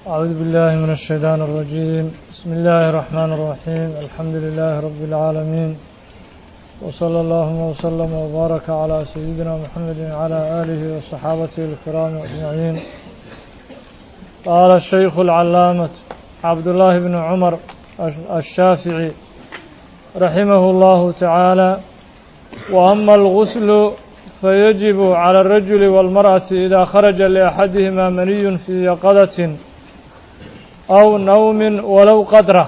أعوذ بالله من الشيطان الرجيم بسم الله الرحمن الرحيم الحمد لله رب العالمين وصلى الله وسلم وبارك على سيدنا محمد وعلى آله وصحابته الكرام أجمعين قال الشيخ العلامة عبد الله بن عمر الشافعي رحمه الله تعالى وأما الغسل فيجب على الرجل والمرأة إذا خرج لأحدهما مني في يقظة أو نوم ولو قدره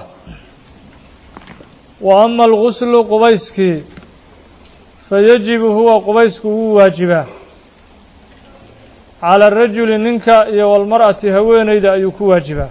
وأما الغسل قبيسك فيجب هو قبيسك هو واجبه على الرجل ننك والمرأة هوينيد أيك واجبه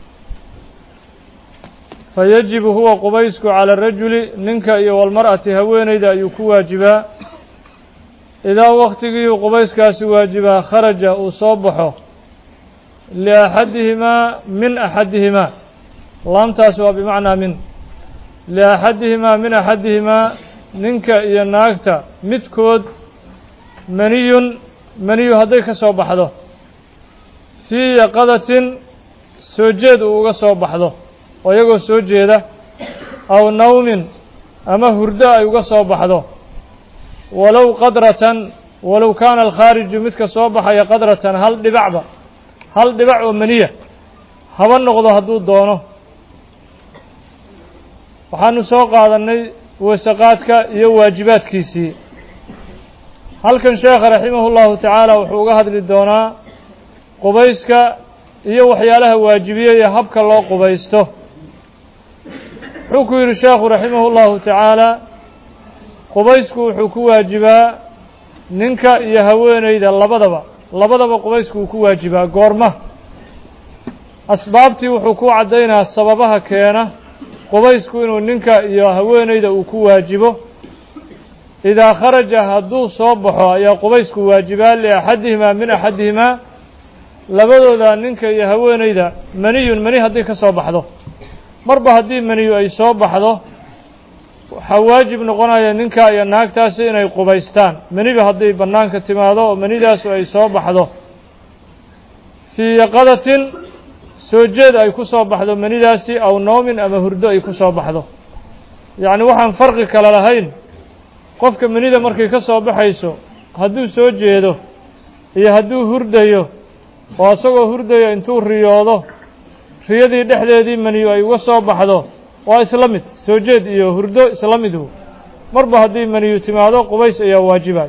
فيجب هو قبيسك على الرجل ننك والمرأة هوينيد أيك واجبه idaa waktigii qubayskaasi waajibaa kharaja uu soo baxo liaxadihimaa min axadihimaa laamtaasi waa bimacnaa min liaxadihimaa min axadihimaa ninka iyo naagta midkood maniyun maniyu hadday ka soo baxdo fii yaqadatin soo jeed uu uga soo baxdo oo iyagoo soo jeeda aw nawmin ama hurdo ay uga soo baxdo walow qadratan walow kaana alkhaariju midka soo baxaya qadratan hal dhibacba hal dhibac oo maniya haba noqdo hadduu doono waxaanu soo qaadannay weesaqaadka iyo waajibaadkiisii halkan sheekha raximahu llahu tacaala wuxuu uga hadli doonaa qubayska iyo waxyaalaha waajibiye iyo habka loo qubaysto wuxuu ku yidhi sheekhu raximahu llahu tacaala qubaysku wuxuu ku waajibaa ninka iyo haweeneyda labadaba labadaba qubaysku uu ku waajibaa goorma asbaabtii wuxuu ku caddaynaa sababaha keena qubaysku inuu ninka iyo haweeneyda uu ku waajibo idaa kharaja hadduu soo baxo ayaa qubaysku waajibaa liaxadihimaa min axadihimaa labadooda ninka iyo haweeneyda maniyun mani haddii ka soo baxdo marba haddii maniyu ay soo baxdo waxaa waajib noqonaya ninka iyo naagtaasi inay qubaystaan maniba hadday bannaanka timaado oo manidaasu ay soo baxdo fii yaqadatin soo jeed ay ku soo baxdo manidaasi aw noomin ama hurdo ay ku soo baxdo yacni waxaan farqi kale lahayn qofka manida markay ka soo baxayso hadduu soo jeedo iyo hadduu hurdayo oo isagoo hurdayo intuu riyoodo riyadii dhexdeedii maniyu ay uga soo baxdo waa isla mid soo jeed iyo hurdo isla midhu marba haddii maniyu timaado qubays ayaa waajibay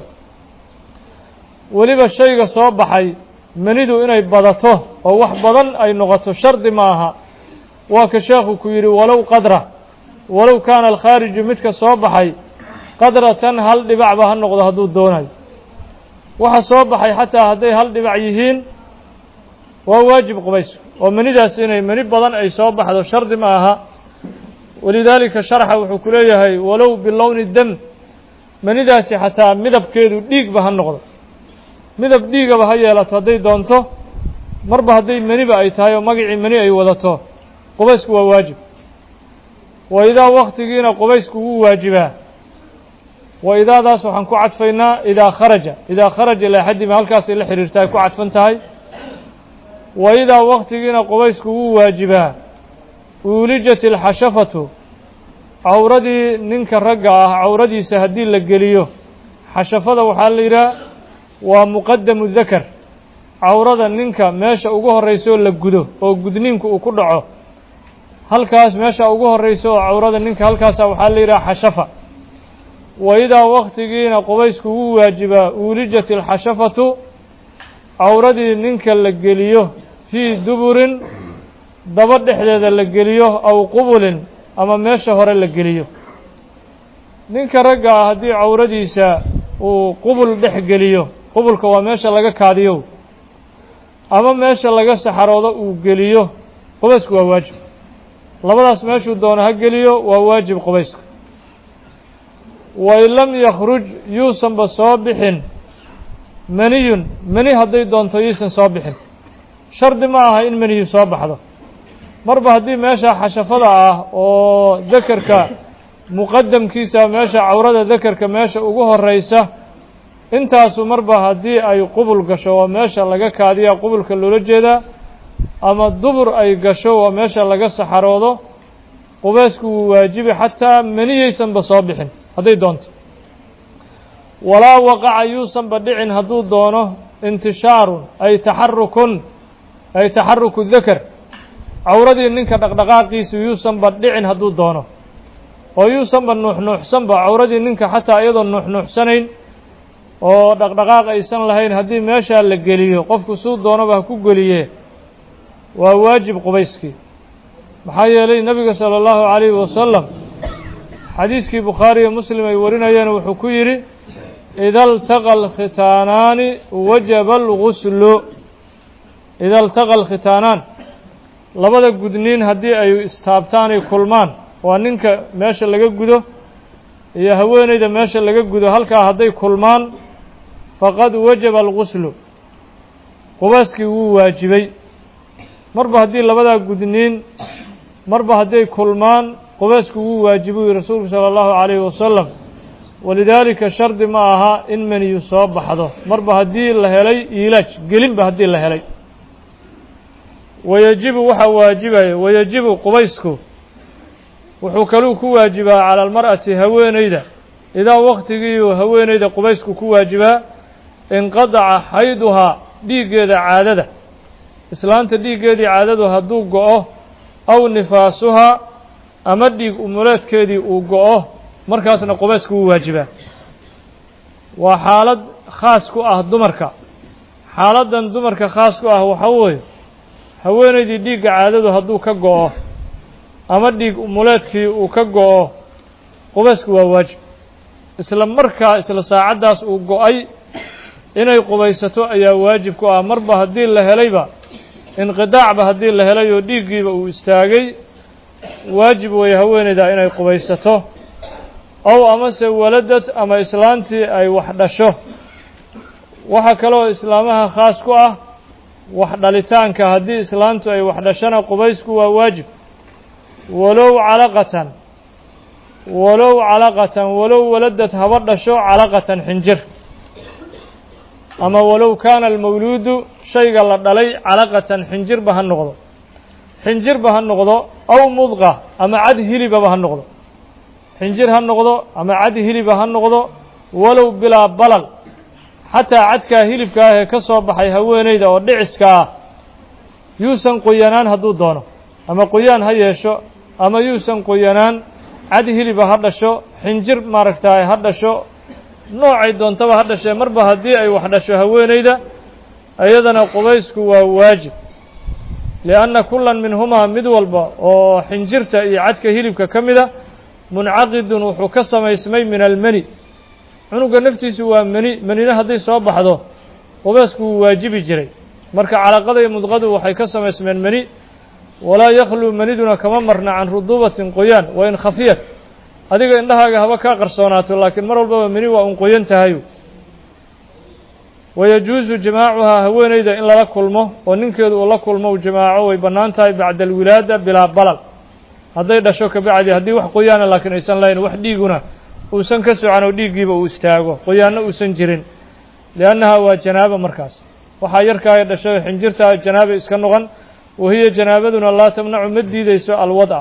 weliba shayga soo baxay manidu inay badato oo wax badan ay noqoto shardi ma aha waa ka sheekhu ku yidhi walow qadra walow kaana alkhaariju midka soo baxay qadratan hal dhibacba ha noqdo hadduu doonayo waxa soo baxay xataa hadday hal dhibac yihiin waa waajib qubaysku oo manidaas inay mani badan ay soo baxdo shardi ma aha walidaalika sharxa wuxuu ku leeyahay walow bilowni dam manidaasi xataa midabkeedu dhiigba ha noqdo midab dhiigaba ha yeelato hadday doonto marba hadday maniba ay tahay oo magacii mani ay wadato qubaysku waa waajib wa idaa waktigiina qubaysku wuu waajibaa wa idaadaas waxaan ku cadfaynaa idaa kharaja idaa kharaja laaxadima halkaasay la xiriirta ay ku cadfan tahay wa idaa waktigiina qubaysku wuu waajibaa uulijat alxashafatu cawradii ninka ragga ah cawradiisa haddii la geliyo xashafada waxaa la yidhaha waa muqadamu dakar cawrada ninka meesha ugu horraysaoo la gudo oo gudniinku uu ku dhaco halkaas meesha ugu horraysa oo cawrada ninka halkaasa waxaa la yidhaha xashafa wa idaa waktigiina qubaysku wuu waajibaa uulijat alxashafatu cawradii ninka la geliyo fii duburin daba dhexdeeda la geliyo aw qubulin ama meesha hore la geliyo ninka ragga ah haddii cawradiisa uu qubul dhex geliyo qubulka waa meesha laga kaadiyo ama meesha laga saxaroodo uu geliyo qubaysku waa waajib labadaas meeshuu doono ha geliyo waa waajib qubayska wain lam yakhruj yuusanba soo bixin maniyun mani hadday doonto yuusan soo bixin shardi ma aha in maniyu soo baxdo marba haddii meesha xashafada ah oo dakerka muqadamkiisa meesha cawrada dakerka meesha ugu horeysa intaasu marba haddii ay qubul gasho oo meesha laga kaadiya qubulka loola jeedaa ama dubur ay gasho waa meesha laga saxaroodo qubaysku wuu waajibi xataa maniyaysanba soo bixin hadday doonto walaa waqaca yuusanba dhicin hadduu doono intishaarun ay taxarukun ay taxaruku dakar cawradii ninka dhaqdhaqaaqiisu yuusanba dhicin hadduu doono oo yuusanba nuuxnuuxsanba cawradii ninka xataa iyadoo nuuxnuuxsanayn oo dhaqdhaqaaq aysan lahayn haddii meeshaa la geliyo qofku suu doonaba ha ku geliye waa waajib qubayskii maxaa yeelay nebiga sala allahu calayhi wasalam xadiiskii bukhaari iyo muslim ay warinayeen wuxuu ku yidhi ida altaqa alkhitaanaani wajaba alguslu ida altaqa alkhitaanaan labada gudniin haddii ay istaabtaan ay kulmaan waa ninka meesha laga gudo iyo haweeneyda meesha laga gudo halkaa hadday kulmaan faqad wajaba alguslu qubaaskii wuu waajibay marba haddii labadaa gudniin marba hadday kulmaan qubaysku wuu waajibuy rasuulku sala allahu calayhi wasalam walidaalika shardi ma aha in meniyu soo baxdo marba haddii la helay iilaaj gelinba haddii la helay wayajibu waxaa waajibaya wayajibu qubaysku wuxuu kaluu ku waajibaa cala almar'ati haweeneyda idaa waktigiiuu haweeneyda qubaysku ku waajibaa inqadaca xayduhaa dhiiggeeda caadada islaanta dhiiggeedii caadadu hadduu go-o aw nifaasuhaa ama dhiig umuleedkeedii uu go-o markaasna qubaysku wuu waajibaa waa xaalad khaas ku ah dumarka xaaladdan dumarka khaas ku ah waxa weeye haweeneydii dhiigga caadadu hadduu ka go-o ama dhiig umuleedkii uu ka go-o qubaysku waa waajib isla markaa isla saacaddaas uu go-ay inay qubaysato ayaa waajib ku ah marba haddii la helayba inqidaacba haddii la helay oo dhiiggiiba uu istaagay waajib weeye haweeneyda inay qubaysato ow amase waladad ama islaantii ay wax dhasho waxaa kaloo islaamaha khaas ku ah wax dhalitaanka haddii islaantu ay wax dhashana qubaysku waa waajib walow calaqatan walow calaqatan walow waladad haba dhasho calaqatan xinjir ama walow kaana almawluudu shayga la dhalay calaqatan xinjirba ha noqdo xinjirba ha noqdo aw mudqa ama cad hilibaba ha noqdo xinjir ha noqdo ama cad hiliba ha noqdo walow bilaa balal xataa cadkaa hilibka ah ee ka soo baxay haweeneyda oo dhiciska ah yuusan qoyanaan hadduu doono ama qoyaan ha yeesho ama yuusan qoyanaan cad hiliba ha dhasho xinjir maaragtaay ha dhasho noocay doontaba ha dhashee marba haddii ay wax dhasho haweeneyda iyadana qubaysku waa waajib lianna kullan minhumaa mid walba oo xinjirta iyo cadka hilibka ka mida muncaqidun wuxuu ka samaysmay min almeni cunuga naftiisu waa meni menina hadday soo baxdo qubaysku wuu waajibi jiray marka calaqada iyo mudqadu waxay ka samaysmeen meni walaa yakhluu meniduna kama marna can ruduubatin qoyaan wa in khafiyat adiga indhahaaga haba kaa qarsoonaato laakiin mar walbaba meni waa un qoyan tahayu wayajuusu jamaacuhaa haweeneyda in lala kulmo oo ninkeedu uu la kulmo u jamaaco way bannaan tahay bacda alwilaada bilaa balal hadday dhasho kabacdi haddii wax qoyaana laakiin aysan lahayn wax dhiiguna uusan ka socan oo dhiiggiiba uu istaago qoyaanno uusan jirin liannaha waa janaabo markaas waxaa yarkaaya dhashay xinjirtaa janaaba iska noqon wahiya janaabaduna laa tamnacu ma diideyso alwad'a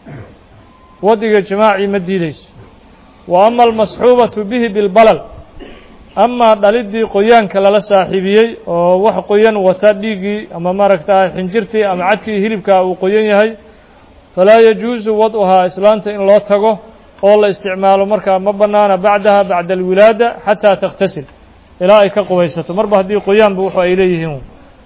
wadiga jamaacii ma diideyso wa ama almasxuubatu bihi bilbalal amaa dhaliddii qoyaanka lala saaxiibiyey oo wax qoyan wata dhiiggii ama maaragta xinjirtii ama cadkii hilibkaa uu qoyan yahay falaa yajuusu wad'uhaa islaanta in loo tago oo la isticmaalo markaa ma bannaana bacdaha bacda alwilaada xataa takhtasil ilaa ay ka qubaysato marba haddii qoyaanba wuxu ay leeyihiin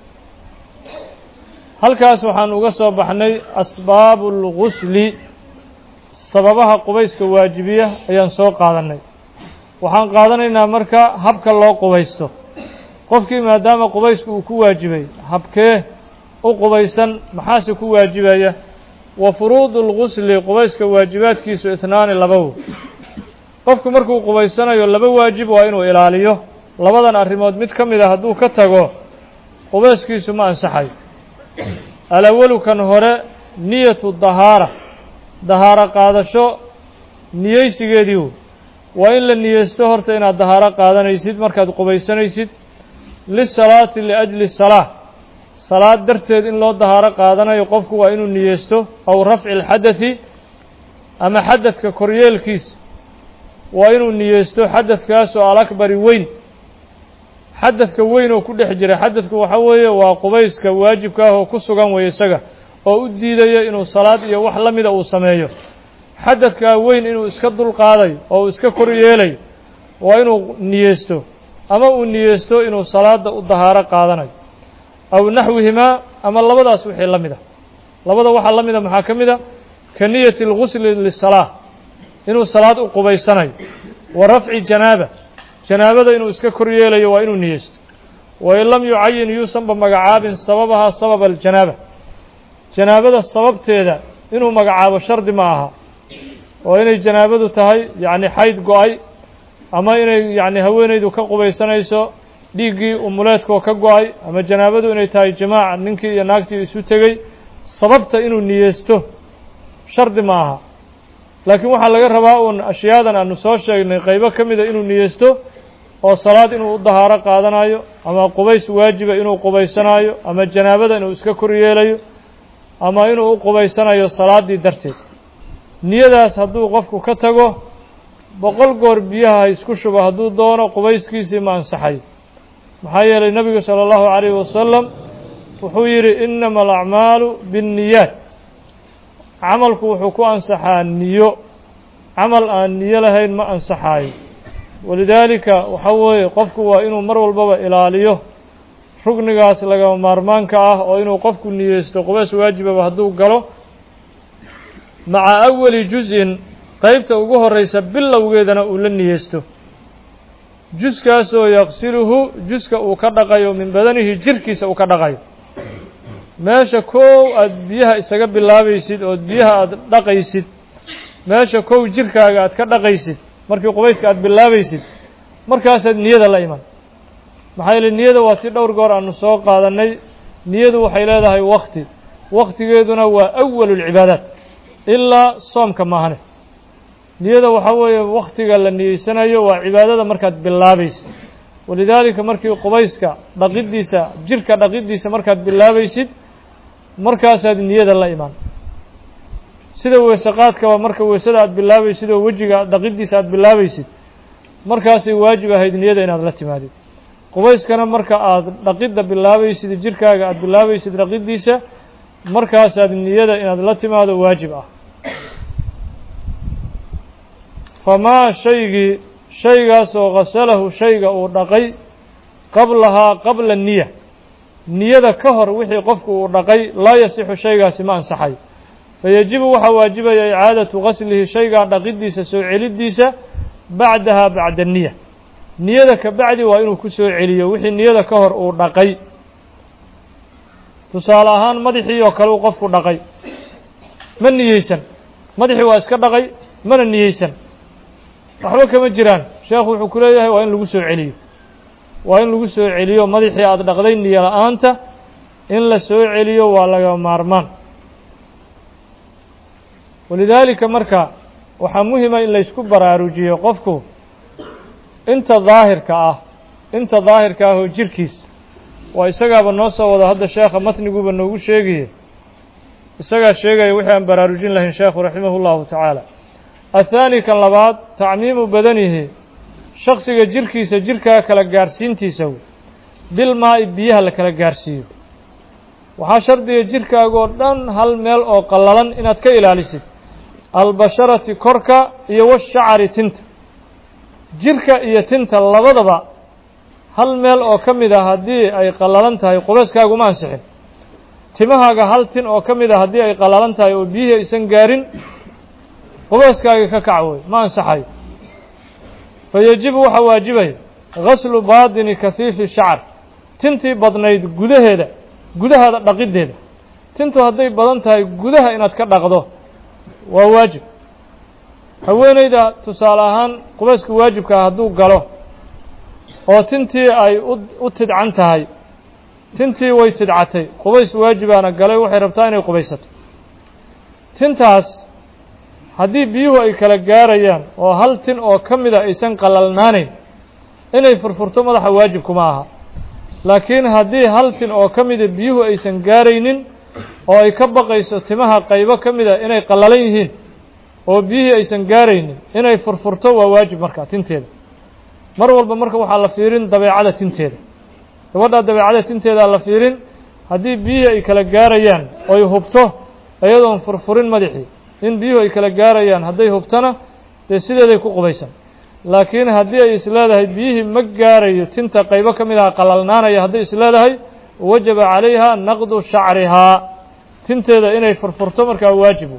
halkaas waxaan uga soo baxnay asbaabu اlgusli sababaha qubayska waajibiya ayaan soo qaadannay waxaan qaadanaynaa marka habka loo qubaysto qofkii maadaama qubaysku uu ku waajibay habkee u qubaysan maxaase ku waajibaya wa furuudu اlgusli qubayska waajibaadkiisu itnaani labawo qofku markuu qubaysanayo laba waajib waa inuu ilaaliyo labadan arrimood mid ka mid a hadduu ka tago qubayskiisu ma ansaxayo alawalu kan hore niyatu dahaara dahaaro qaadasho niyeysigeedii wo waa in la niyeysto horta inaad dahaaro qaadanaysid markaad qubaysanaysid lisalaati liajli salaa salaad darteed in loo dahaaro qaadanayo qofku waa inuu niyeysto aw rafci اlxadaثi ama xadadka koryeelkiisa waa inuu niyeysto xadadkaasoo alakbari weyn xadadka weyn oo ku dhex jira xadadku waxa weeye waa qubayska waajibka ah oo ku sugan weeye isaga oo u diidaya inuu salaad iyo wax la mida uu sameeyo xadadkaa weyn inuu iska dulqaaday oo uu iska kor yeelayo waa inuu niyeysto ama uu niyeysto inuu salaada u dahaaro qaadanayo aw naxwihimaa ama labadaas wixii la mid a labada waxaa la mida maxaa ka mid a ka niyati اlgusli lisalaa inuu salaad u qubaysanayo wa rafci janaaba janaabada inuu iska kor yeelayo waa inuu niyeysto wain lam yucayin yuusanba magacaabin sababahaa sababa aljanaaba janaabada sababteeda inuu magacaabo shardi ma aha oo inay janaabadu tahay yacni xayd go-ay ama inay yacni haweenaydu ka qubaysanayso dhiiggii umuleedkoo ka go-ay ama janaabadu inay tahay jamaac ninkii iyo naagtii isu tegey sababta inuu niyeysto shardi ma aha laakiin waxaa laga rabaa uun ashyaadan aanu soo sheegnay qaybo ka mida inuu niyeysto oo salaad inuu u dahaaro qaadanayo ama qubays waajiba inuu qubaysanaayo ama janaabada inuu iska kor yeelayo ama inuu u qubaysanayo salaaddii darteed niyadaas hadduu qofku ka tago boqol goor biyaha ha isku shubo hadduu doono qubayskiisii ma ansaxayo maxaa yeelay nebigu sala allahu calayhi wasalam wuxuu yidhi innama alacmaalu binniyaat camalku wuxuu ku ansaxaa niyo camal aan niyo lahayn ma ansaxaayo walidaalika waxa weeye qofku waa inuu mar walbaba ilaaliyo rugnigaas lagama maarmaanka ah oo inuu qofku niyeysto qubays waajibaba hadduu galo maca awali juz-in qeybta ugu horeysa bilowgeedana uu la niyeysto juskaasoo yaqsiluhu juska uu ka dhaqayo min badanihi jirkiisa uu ka dhaqayo meesha kow aad biyaha isaga bilaabaysid ood biyaha aada dhaqaysid meesha kow jirkaaga aad ka dhaqaysid markii qubayska aad bilaabaysid markaasaad niyada la iman maxaa yeele niyada waa tii dhowr goor aanu soo qaadannay niyadu waxay leedahay wakti waktigeeduna waa awalu lcibaadaat ilaa soomka maahane niyada waxaa weeye waktiga la niyeysanayo waa cibaadada markaad bilaabaysid walidaalika markii qubayska dhaqiddiisa jirka dhaqiddiisa markaad bilaabaysid markaasaad niyada la imaan sida weese qaadkaba marka weesada aad bilaabaysid oo wejiga dhaqiddiisa aad bilaabaysid markaasay waajib ahayd niyada inaad la timaadid qubayskana marka aad dhaqidda bilaabaysid jirkaaga aad bilaabaysid dhaqiddiisa markaasaad niyada inaad la timaado waajib ah famaa shaygii shaygaasoo ghasalahu shayga uu dhaqay qablahaa qabla niya niyada ka hor wixii qofku uu dhaqay laa yasixu shaygaasi ma ansaxayo fayajibu waxaa waajibaya icaadatu gaslihi shaygaa dhaqiddiisa soo celiddiisa bacdaha bacda niya niyada ka bacdi waa inuu ku soo celiyo wixii niyada ka hor uu dhaqay tusaale ahaan madaxii oo kale uu qofku dhaqay ma niyeysan madaxii waa iska dhaqay mana niyeysan waxba kama jiraan sheekhu wuxuu ku leeyahay waa in lagu soo celiyo waa in lagu soo celiyo madaxii aada dhaqday niyo la-aanta in la soo celiyo waa laga maarmaan walidaalika marka waxaa muhima in laysku baraarujiyo qofku inta daahirka ah inta daahirka ah oo jirkiis waa isagaaba noo soo wado hadda sheekha matniguuba noogu sheegaye isagaa sheegaya wixii aan baraarujin lahayn sheekhu raximah اllahu tacaala athaani kan labaad tacmiimu badanihi shaksiga jirkiisa jirkaa kala gaarhsiintiisa bilmaa-i biyaha la kala gaarhsiiyo waxaa shardiga jirkaagoo dhan hal meel oo qallalan inaad ka ilaalisid albasharati korka iyo washacari tinta jirka iyo tinta labadaba hal meel oo ka mid a haddii ay qallalan tahay qubayskaaguma ansixin timahaaga hal tin oo ka mid a haddii ay qallalan tahay oo biyihii aysan gaarin qubayskaaga ka kac wey ma ansaxayo fa yajibu waxaa waajibaya gaslu baadini kahiifi shacar tintii badnayd gudaheeda gudahaada dhaqiddeeda tintu hadday badan tahay gudaha inaad ka dhaqdo waa waajib haweeneyda tusaale ahaan qubayska waajibkaa hadduu galo oo tintii ay u tidcan tahay tintii way tidcatay qubays waajibaana galay waxay rabtaa inay qubaysato tintaas haddii biyuhu ay kala gaarayaan oo hal tin oo ka mida aysan qalalnaanayn inay furfurto madaxa waajibkuma aha laakiin haddii hal tin oo ka mida biyuhu aysan gaaraynin oo ay ka baqayso timaha qaybo ka mida inay qallalan yihiin oo biyihii aysan gaaraynin inay furfurto waa waajib markaa tinteeda mar walba marka waxaa la fiirin dabeecada tinteeda gabadhaa dabeecada tinteedaa la fiirin haddii biyihii ay kala gaarayaan oy hubto iyadoon furfurin madaxii in biyuhu ay kala gaarayaan hadday hubtona dee sideeday ku qubaysan laakiin haddii ay isleedahay biyihii ma gaarayo tinta qaybo ka mid aha qalalnaanaya hadday isleedahay wajaba calayha naqdu shacrihaa tinteeda inay furfurto markaa waajibu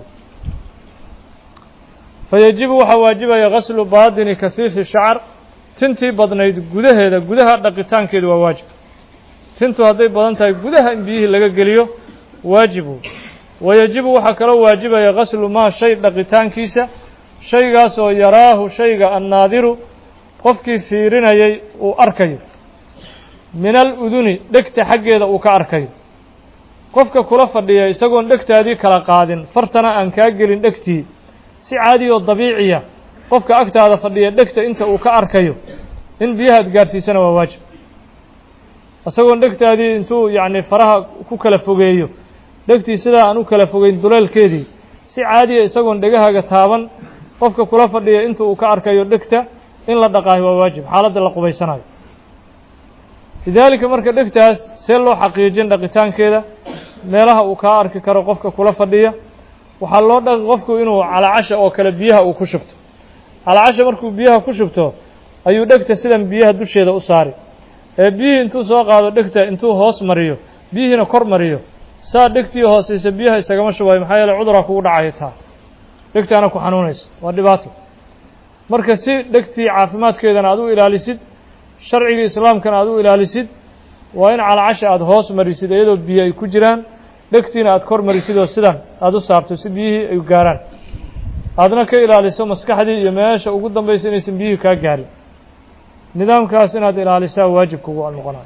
fayajibu waxaa waajibaya gaslu baadini kahiifi shacr tintii badnayd gudaheeda gudaha dhaqitaankeedu waa waajib tintu hadday badan tahay gudaha in biyihii laga geliyo waajibu wayajibu waxaa kaloo waajibaya gaslu maa shay dhaqitaankiisa shaygaas oo yaraahu shayga annaadiru qofkii fiirinayay uu arkayo min aluduni dhegta xaggeeda uu ka arkayo qofka kula fadhiya isagoon dhegtaadii kala qaadin fartana aan kaa gelin dhegtii si caadi oo dabiiciya qofka agtaada fadhiya dhegta inta uu ka arkayo in biyahaad gaarsiisana waa waajib isagoon dhegtaadii intuu yacni faraha ku kala fogeeyo dhegtii sidaa aan u kala fogeyn duleelkeedii si caadiya isagoon dhegahaaga taaban qofka kula fadhiya inta uu ka arkayo dhegta in la dhaqaayo waa waajib xaaladda la qubaysanayo lidaalika marka dhegtaas see loo xaqiijin dhaqitaankeeda meelaha uu kaa arki karo qofka kula fadhiya waxaa loo dhaqi qofku inuu calacasha oo kale biyaha uu ku shubto calacasha markuu biyaha ku shubto ayuu dhegta sidan biyaha dusheeda u saari ee biyihii intuu soo qaado dhegta intuu hoos mariyo biyihiina kor mariyo saa dhegtii hooseysa biyaha isagama shubayo maxaa yeele cuduraa kugu dhacayo taa dhegtaana ku xanuunayso waa dhibaato marka si dhegtii caafimaadkeedana aad u ilaalisid sharcigii islaamkana aad u ilaalisid waa in calacasha aada hoos marisid iyadoo biyo ay ku jiraan dhegtiina aada kor marisid oo sidan aada u saarto si biyihii ay gaaraan aadna ka ilaaliso maskaxdii iyo meesha ugu dambaysa inaysan biyihii kaa gaarin nidaamkaas inaad ilaalisaa waajib kugu noqonayo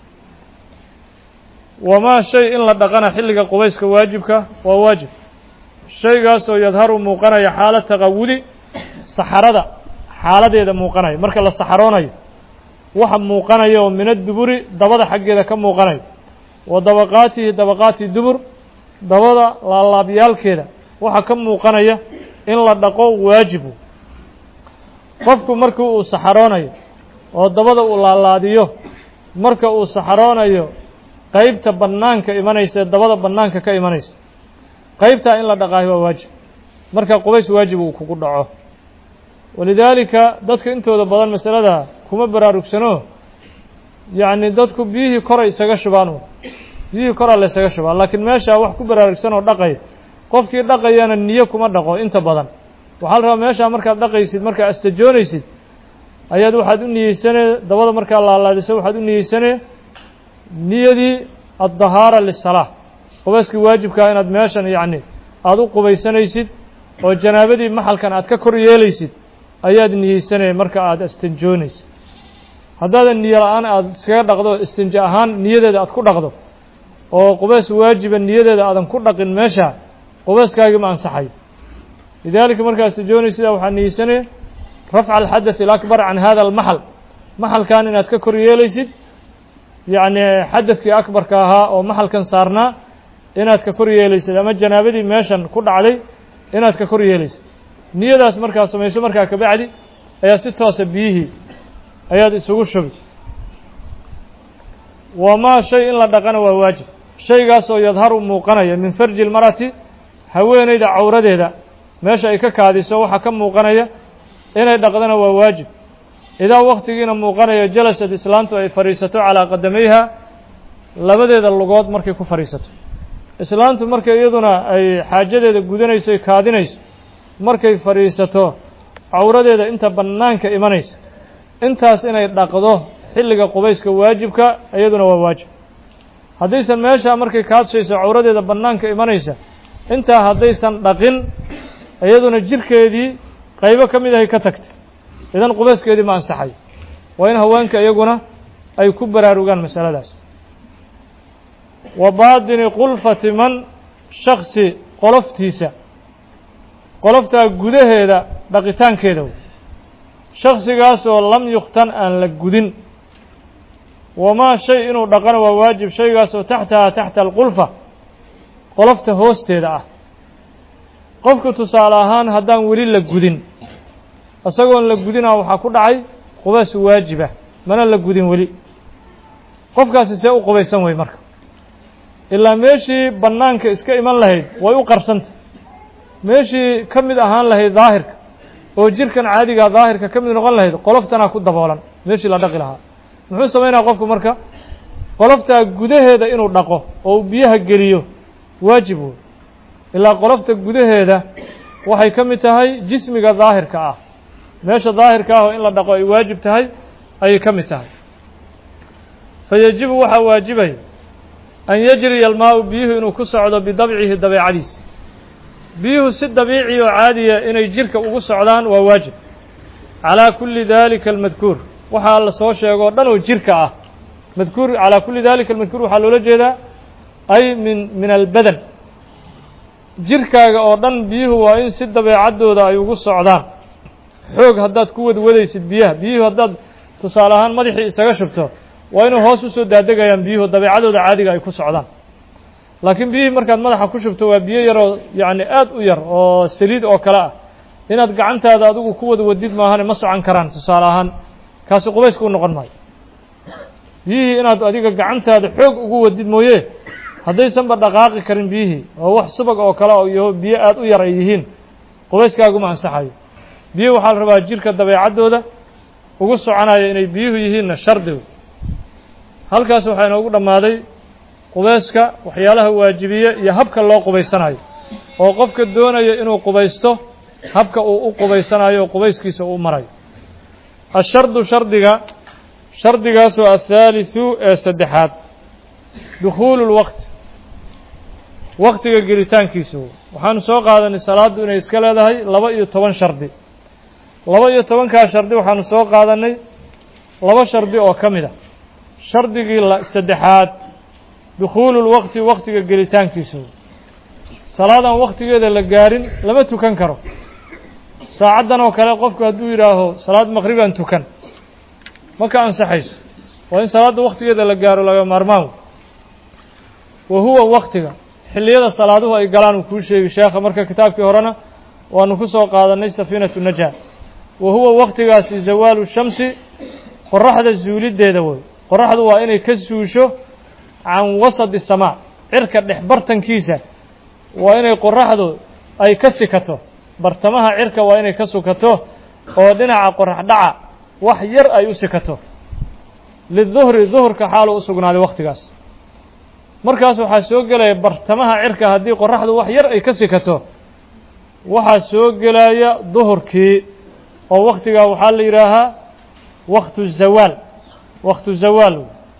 wamaa shay in la dhaqana xilliga qubayska waajibka waa waajib shaygaasoo yadharu muuqanaya xaala taqawudi saxarada xaaladeeda muuqanaya marka la saxaroonayo waxa muuqanaya oo min adduburi dabada xaggeeda ka muuqanaya wa dabaqaatihi dabaqaati dubur dabada laalaabyaalkeeda waxa ka muuqanaya in la dhaqo waajibu qofku markii uu saxaroonayo oo dabada uu laalaadiyo marka uu saxaroonayo qaybta bannaanka imanaysa ee dabada bannaanka ka imanaysa qaybtaa in la dhaqaayo waa waajib marka qubays waajib uu kugu dhaco walidaalika dadka intooda badan masalada kuma baraarugsano yacni dadku biyihii koray isaga shubaan biyihii koraa la ysaga shubaa laakiin meeshaa wax ku baraarugsan oo dhaqay qofkii dhaqayana niyo kuma dhaqo inta badan waxaa la rabaa meeshaa markaad dhaqaysid markaa astajoonaysid ayaad waxaad u niyeysanee dabada markaa laalaadiso waxaad u niyeysanee niyadii addahaara lisalaa qubayskii waajibkaa inaad meeshan yacni aada u qubaysanaysid oo janaabadii maxalkan aad ka kor yeelaysid ayaad niyeysanaya marka aada istanjoonaysid haddaadan niyo la-aan aada iskaga dhaqdo istinja ahaan niyadeeda aad ku dhaqdo oo qubays waajiba niyadeeda aadan ku dhaqin meesha qubayskaagii ma ansaxayo lidaalika markaad istanjoonaysidaa waxaa niyeysanaya rafca alxadaث alakbar can hada almaxal maxalkan inaad ka kor yeelaysid yacni xadadkii akbarka ahaa oo maxalkan saarnaa inaad ka kor yeelaysid ama janaabadii meeshan ku dhacday inaad ka kor yeelaysid niyadaas markaad samayso markaa kabacdi ayaa si toosa biyihii ayaad isugu shubi wamaa shay in la dhaqana waa waajib shaygaasoo yadharu muuqanaya min farji lmarati haweeneyda cawradeeda meesha ay ka kaadiso waxaa ka muuqanaya inay dhaqdana waa waajib idaa waktigiina muuqanaya jalasad islaantu ay fadhiisato calaa qadamayha labadeeda lugood markay ku fadhiisato islaantu markay iyaduna ay xaajadeeda gudanayso ay kaadinayso markay fadhiisato cawradeeda inta bannaanka imanaysa intaas inay dhaqdo xilliga qubayska waajibka iyaduna waa waajib haddaysan meeshaa markay kaadshayso cawradeeda bannaanka imanaysa intaa haddaysan dhaqin iyaduna jirkeedii qaybo ka mid ahay ka tagtay idan qubayskeedii ma ansaxayo waa in haweenka iyaguna ay ku baraarugaan masaladaas wa baadini qulfati man shaksi qoloftiisa qoloftaa gudaheeda dhaqitaankeeda wey shaksigaasoo lam yukhtan aan la gudin wamaa shay inuu dhaqana waa waajib shaygaas oo taxtaha taxta alqulfa qolofta hoosteeda ah qofku tusaale ahaan haddaan weli la gudin isagoon la gudinaa waxaa ku dhacay qubays waajiba mana la gudin weli qofkaasi see u qubaysan wey marka ilaa meeshii bannaanka iska iman lahayd way u qarsanta meeshii ka mid ahaan lahayd daahirka oo jirkan caadigaa daahirka ka mid noqon lahayd qoloftanaa ku daboolan meeshii la dhaqi lahaa muxuu samaynaya qofku marka qoloftaa gudaheeda inuu dhaqo oo uu biyaha geliyo waajib wey ilaa qolofta gudaheeda waxay ka mid tahay jismiga daahirka ah meesha daahirka ah oo in la dhaqo ay waajib tahay ayay ka mid tahay fa yajibu waxaa waajibaya an yajriya almaau biyuhu inuu ku socdo bidabcihi dabeecadiisa biyuhu si dabiici oo caadiya inay jirka ugu socdaan waa waajib calaa kulli dalika almadkuur waxaa la soo sheegoo dhan oo jirka ah madkuur calaa kulli dalika almadkuur waxaa loola jeedaa ay min min albadan jirkaaga oo dhan biyuhu waa in si dabeecaddooda ay ugu socdaan xoog haddaad ku wadwadaysid biyaha biyuhu haddaad tusaale ahaan madaxii isaga shubto waa inuu hoos usoo daadegayaan biyuhu dabeecadooda caadiga ay ku socdaan laakiin biyihii markaad madaxa ku shubto waa biyo yaroo yacni aad u yar oo saliid oo kale ah inaad gacantaada adigu ku wada wadid maahane ma socon karaan tusaale ahaan kaasi qubayska u noqon maayo biyihii inaad adiga gacantaada xoog ugu wadid mooye haddaysanba dhaqaaqi karin biyihii oo wax subag oo kale iyo biyo aad u yar ay yihiin qubayskaaguma ansaxayo biyo waxaa la rabaa jirka dabeecaddooda ugu soconaya inay biyuhu yihiinna shardigu halkaas waxaa inoogu dhammaaday qubayska waxyaalaha waajibiye iyo habka loo qubaysanayo oo qofka doonaya inuu qubaysto habka uu u qubaysanayo oo qubayskiisa uu marayo ashardu shardiga shardigaasoo athaalithu ee saddexaad dukhuulu lwaqti waqtiga gelitaankiisa waxaanu soo qaadanay salaaddu inay iska leedahay laba iyo toban shardi laba iyo tobankaa shardi waxaanu soo qaadanay laba shardi oo ka mid a shardigii saddexaad dukhuulu lwaqti waqtiga gelitaankiisa salaadaan waqtigeeda la gaarin lama tukan karo saacaddan oo kale qofku hadduu yidhaaho salaad maqribaan tukan ma ka ansaxayso waa in salaadda waqtigeeda la gaaro laga maarmaan wa huwa waqtiga xilliyada salaaduhu ay galaan uu kuu sheegi sheekha marka kitaabkii horena waanu ku soo qaadanay safiinatu najaa wa huwa waqtigaasi zawaalu shamsi qoraxda zuuliddeeda wey qoraxdu waa inay ka suusho can wasadi samaa cirka dhex bartankiisa waa inay qoraxdu ay ka sikato bartamaha cirka waa inay ka sukato oo dhinaca qorax dhaca wax yar ay u sikato liduhri duhurka xaalu u sugnaaday waqtigaas markaas waxaa soo gelaya bartamaha cirka haddii qoraxdu wax yar ay ka sikato waxaa soo gelaya duhurkii oo waqtigaa waxaa la yidhaahaa waqtu zawaal waqtu zawaal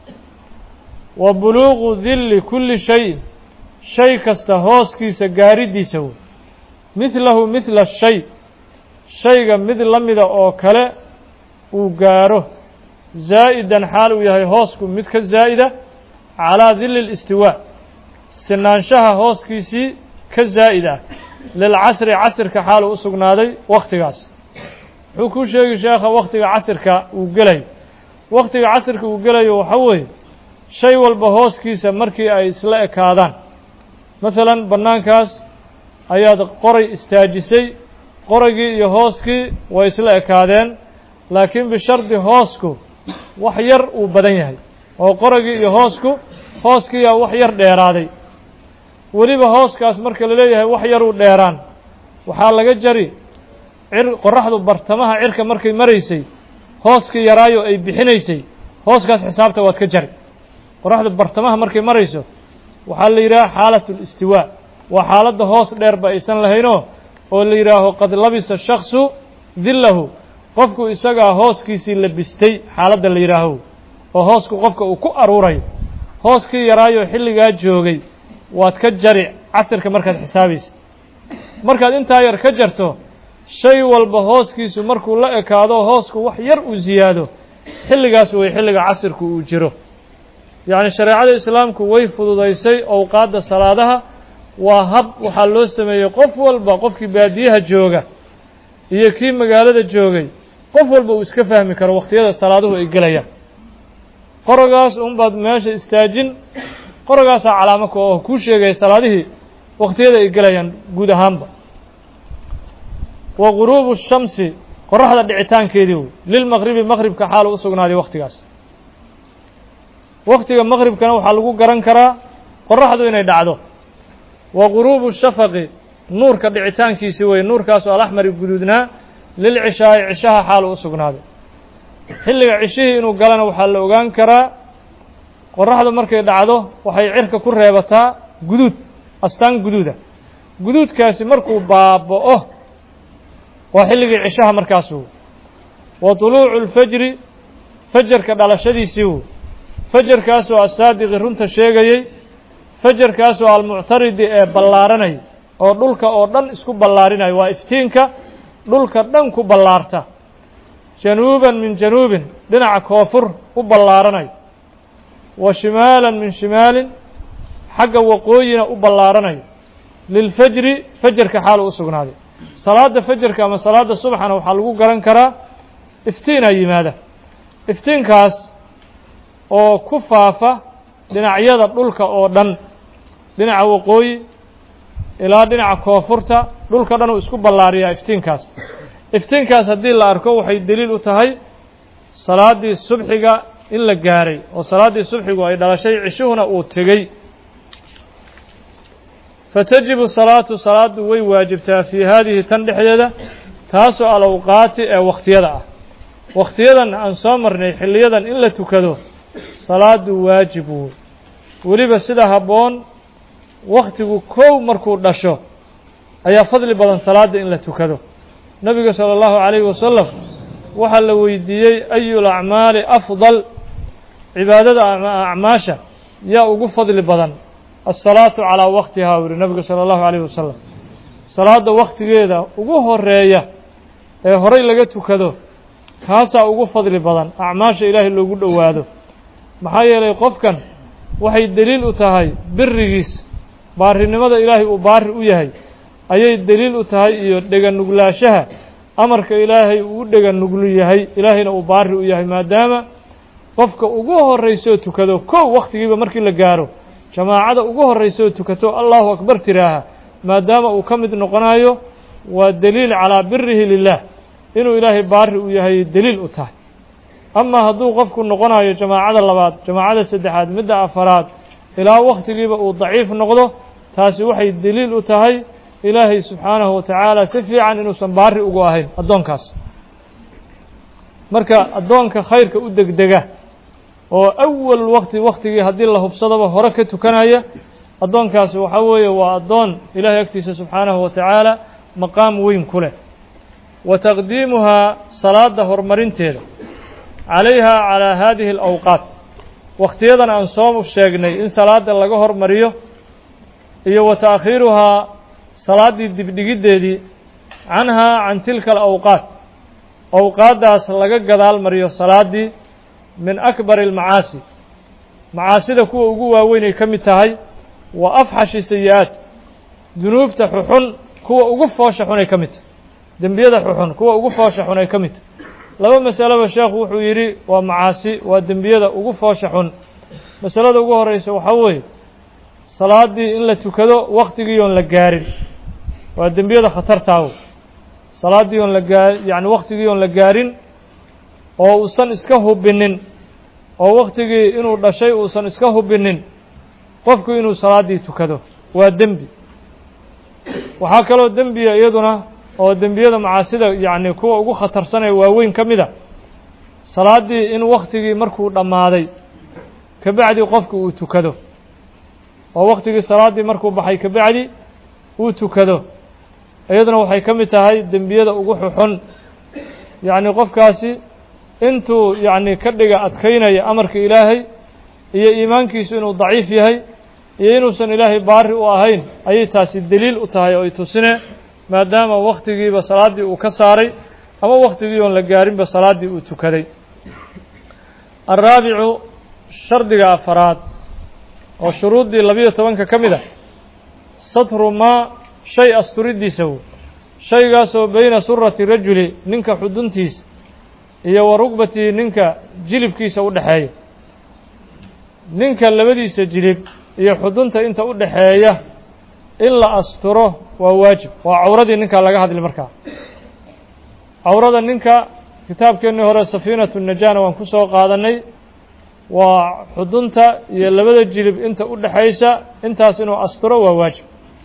wa buluuqu dilli kulli shayin shay kasta hooskiisa gaaridiisa wey midlahu midla shay shayga mid la mida oo kale uu gaaro zaa'idan xaal uu yahay hoosku mid ka zaa'ida calaa dilli listiwaa sinaanshaha hooskiisii ka zaa'id ah lilcasri casirka xaaluu u sugnaaday wakhtigaas wuxuu kuu sheegi sheekha wakhtiga casirka uu gelayo wakhtiga casirka uu gelayo waxa weeye shay walba hooskiisa markii ay isla ekaadaan masalan bannaankaas ayaad qoray istaajisay qoraygii iyo hooskii way isla ekaadeen laakiin bishardi hoosku wax yar uu badan yahay oo qoraygii iyo hoosku hooskiiyaa wax yar dheeraaday weliba hooskaas marka la leeyahay wax yaruu dheeraan waxaa laga jari cir qoraxdu bartamaha cirka markay maraysay hooskii yaraayo ay bixinaysay hooskaas xisaabta waad ka jari qoraxdu bartamaha markay marayso waxaa la yidhaha xaalat listiwaa waa xaaladda hoos dheerba aysan lahaynoo oo la yidhaaho qad labisa shaksu dillahu qofku isagaa hooskiisii labistay xaaladda la yidhaaho oo hoosku qofka uu ku aruurayo hooskii yaraayo xilligaa joogay waad ka jari casirka markaad xisaabaysa markaad intaa yar ka jarto shay walba hooskiisu markuu la ekaado hoosku wax yar uu siyaado xilligaas way xilliga casirku uu jiro yacni shareecada islaamku way fududaysay owqaadda salaadaha waa hab waxaa loo sameeyey qof walba qofkii baadiyaha jooga iyo kii magaalada joogay qof walba uu iska fahmi karo wakhtiyada salaaduhu ay gelayaan qorogaas unbaad meesha istaajin qorogaasaa calaamo ka oo kuu sheegaya salaadihii wakhtiyada ay gelayaan guud ahaanba wa guruubu shamsi qoraxda dhicitaankeedii wey lilmaqribi maqribka xaalu u sugnaaday wakhtigaas wakhtiga maqribkana waxaa lagu garan karaa qoraxdu inay dhacdo wa guruubu shafaqi nuurka dhicitaankiisii wey nuurkaasoo alaxmari guduudnaa lilcishaa'i cishaha xaalu u sugnaaday xilliga cishihii inuu galana waxaa la ogaan karaa qoraxda markay dhacdo waxay cirka ku reebataa guduud astaan guduuda guduudkaasi markuu baaba'o waa xilligii cishaha markaasu wa tuluucu lfajri fajarka dhalashadiisii wy fajarkaasoo asaadiqi runta sheegayey fajarkaasoo almuctaridi ee ballaaranaya oo dhulka oo dhan isku ballaarinaya waa iftiinka dhulka dhan ku ballaarta januuban min januubin dhinaca koofur u ballaaranaya wa shimaalan min shimaalin xagga waqooyina u ballaaranayo lilfajri fajarka xaalu u sugnaaday salaadda fajarka ama salaadda subaxana waxaa lagu garan karaa iftiinaa yimaada iftiinkaas oo ku faafa dhinacyada dhulka oo dhan dhinaca waqooyi ilaa dhinaca koonfurta dhulka dhan uu isku ballaariyaa iftiinkaas iftiinkaas haddii la arko waxay deliil u tahay salaaddii subxiga in la gaaray oo salaaddii subxigu ay dhalashay cishuhuna uu tegey fatajibu salaatu salaaddu way waajibtaa fii haadihi tan dhexdeeda taasoo alawqaati ee wakhtiyada ah wakhtiyadan aan soo marnay xilliyadan in la tukado salaaddu waajib wey weliba sida habboon wakhtigu kow markuu dhasho ayaa fadli badan salaadda in la tukado nebiga sala allahu calayhi wasalam waxaa la weydiiyey ayu lacmaali afdal cibaadada ama acmaasha yaa ugu fadli badan alsalaatu calaa waktihaa wuri nebigu sala allahu calayhi wasalam salaadda wakhtigeeda ugu horeeya ee horay laga tukado kaasaa ugu fadli badan acmaasha ilaahay loogu dhowaado maxaa yeelay qofkan waxay deliil u tahay birigiis baarinimada ilaahay uu baari u yahay ayay deliil u tahay iyo dheganuglaashaha amarka ilaahay uu u dheganuglu yahay ilaahayna uu baari u yahay maadaama qofka ugu horraysoo tukado kow wakhtigiiba markii la gaaro jamaacada ugu horraysoo tukato allahu akbar tiraaha maadaama uu ka mid noqonayo waa deliil calaa birihi lilah inuu ilaahay baari u yahay deliil u tahay amaa hadduu qofku noqonayo jamaacada labaad jamaacada saddexaad midda afaraad ilaa wakhtigiiba uu daciif noqdo taasi waxay deliil u tahay ilaahay subxaanahu wa tacaala si fiican inuusan baari ugu ahayn addoonkaas marka addoonka khayrka u degdega oo awal wakti wakhtigii haddii la hubsadaba hore ka tukanaya addoonkaasi waxaa weeye waa addoon ilaahay agtiisa subxaanahu wa tacaala maqaam weyn ku leh wa taqdiimuhaa salaadda horumarinteeda calayha calaa haadihi alawqaat wakhtiyadan aan soo sheegnay in salaadda laga hormariyo iyo wa ta'khiiruhaa salaaddii dibdhigiddeedii canhaa can tilka alawqaat awqaaddaas laga gadaal mariyo salaaddii min akbari almacaasi macaasida kuwa ugu waaweynay ka mid tahay wa afxashi sayi-aat dunuubta xuxun kuwa ugu foosha xunay ka mid tahay dembiyada xuxun kuwa ugu foosha xun ay ka mid tahay laba masaleba sheekhu wuxuu yidhi waa macaasi waa dembiyada ugu foosha xun masalada ugu horreysa waxaa weeye salaaddii in la tukado wakhtigii oon la gaarin waa dembiyada khatartaawo salaaddii oon la gaa yacni wakhtigii oon la gaarin oo uusan iska hubinin oo wakhtigii inuu dhashay uusan iska hubinin qofku inuu salaaddii tukado waa dembi waxaa kaloo dembiya iyaduna oo dembiyada macaasida yacni kuwa ugu khatarsanee waaweyn ka mid a salaaddii in wakhtigii markuu dhammaaday kabacdi qofku uu tukado oo wakhtigii salaaddii markuu baxay kabacdi uu tukado iyaduna waxay ka mid tahay dembiyada ugu xuxun yacni qofkaasi intuu yacni ka dhiga adkaynaya amarka ilaahay iyo iimaankiisu inuu daciif yahay iyo inuusan ilaahay baari u ahayn ayay taasi deliil u tahay oo ay tusine maadaama wakhtigiiba salaaddii uu ka saaray ama wakhtigii oon la gaarinba salaaddii uu tukaday alraabicu shardiga afaraad oo shuruuddii labiyo tobanka ka mid a satru maa shay asturiddiisa wo shaygaasoo beyna surati rajuli ninka xuduntiisa iyo wa rugbatihi ninka jilibkiisa u dhexeeya ninka labadiisa jilib iyo xudunta inta u dhaxeeya in la asturo waa waajib waa cawradii ninka laga hadli markaa cawrada ninka kitaabkeennii hore safiinatu najana waan ku soo qaadanay waa xudunta iyo labada jilib inta u dhaxaysa intaas inuu asturo waa waajib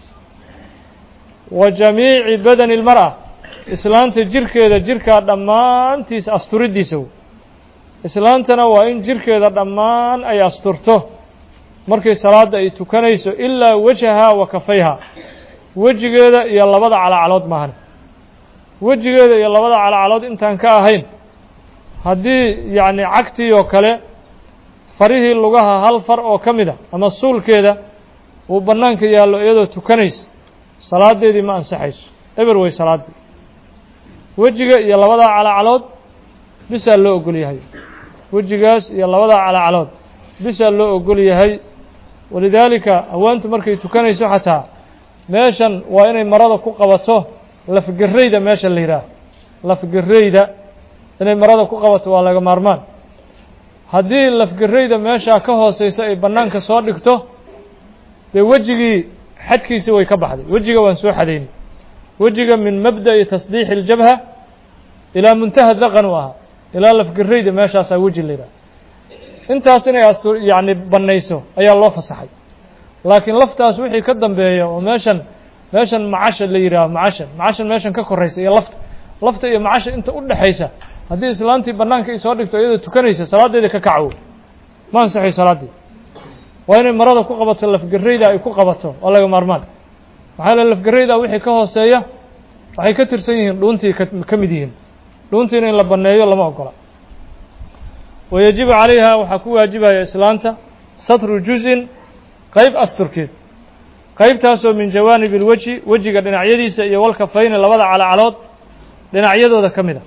wa jamiici badani اlmar'a islaanta jirkeeda jirkaa dhammaantiis asturiddiisa islaantana waa in jirkeeda dhammaan ay asturto markay salaadda ay tukanayso ilaa wajahaa wa kafayha wejigeeda iyo labada calacalood maahan wejigeeda iyo labada calacalood intaan ka ahayn haddii yacni cagtii oo kale farihii lugaha hal far oo ka mid a ama suulkeeda uu bannaanka yaallo iyadoo tukanaysa salaadeedii ma ansaxayso eber wey salaaddii wejiga iyo labadaa calacalood bisaa loo ogol yahay wejigaas iyo labadaa calacalood bisaa loo ogol yahay walidaalika haweentu markay tukanayso xataa meeshan waa inay marada ku qabato lafgerayda meesha la yidhaaho lafgerayda inay marada ku qabato waa laga maarmaan haddii lafgerayda meeshaa ka hooseysa ay bannaanka soo dhigto dee wejigii xadkiisi way ka baxday wejiga waan soo xadaynay wejiga min mabda'i tasdiixi اljabha ilaa muntaha daqan u ahaa ilaa lafgerayda meeshaasaa weji la yidhaha intaas inay astu yacni bannayso ayaa loo fasaxay laakiin laftaas wixii ka dambeeya oo meeshan meeshan macasha la yidhaaho macashan macashan meeshan ka koraysa iyo lafta lafta iyo macasha inta u dhexaysa haddii islaantii bannaanka ay soo dhigto iyadoo tukanaysa salaadeeda ka kacow ma ansaxay salaaddii waa inay marada ku qabato lafgerayda ay ku qabato waa laga maarmaan maxaa le lafgerayda wixii ka hooseeya waxay ka tirsan yihiin dhuuntii ka mid yihiin dhuuntiina in la banneeyo lama ogola wayajibu calayha waxaa ku waajibaya islaanta satru juzin qeyb asturkeed qeybtaasoo min jawaanib ilweji wejiga dhinacyadiisa iyo walkafayni labada calacalood dhinacyadooda ka mid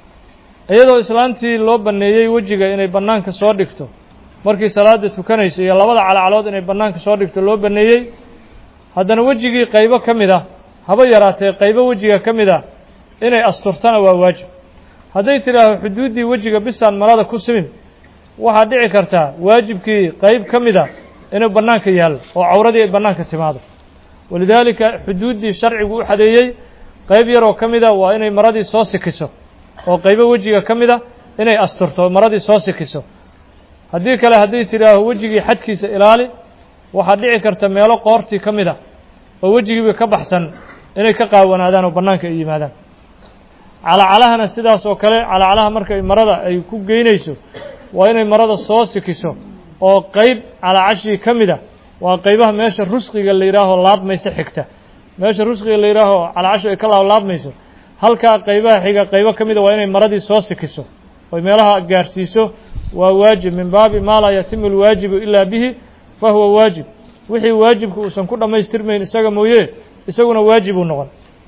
a iyadoo islaantii loo banneeyey wejiga inay bannaanka soo dhigto markii salaada tukanayso iyo labada calacalood inay bannaanka soo dhigto loo banneeyey haddana wejigii qaybo ka mid ah haba yaraatee qaybo wejiga ka mid ah inay asturtana waa waajib hadday tidhaaho xuduuddii wejiga bisaan marada ku simin waxaad dhici kartaa waajibkii qayb ka mid a inuu bannaanka yaallo oo cawradii ay bannaanka timaado walidaalika xuduuddii sharcigu u xadeeyey qayb yaroo ka mid a waa inay maradii soo sikiso oo qaybo wejiga ka mid a inay asturto maradii soo sikiso haddii kale hadday tidhaaho wejigii xadkiisa ilaali waxaad dhici karta meelo qoortii ka mid a oo wejigiiba ka baxsan inay ka qaawanaadaan oo bannaanka ay yimaadaan calacalahana sidaas oo kale calacalaha markay marada ay ku geynayso waa inay marada soo sikiso oo qayb calacashii ka mid a waa qaybaha meesha rusqiga la yidhaaho laabmaysa xigta meesha rusqiga la yidhaaho calacashu ay ka laablaabmayso halkaa qaybaha xiga qaybo ka mid a waa inay maradii soo sikiso oy meelaha gaarsiiso waa waajib min baabi maa laa yatimu alwaajibu ilaa bihi fa huwa waajib wixii waajibka uusan ku dhammaystirmayn isaga mooye isaguna waajibuu noqon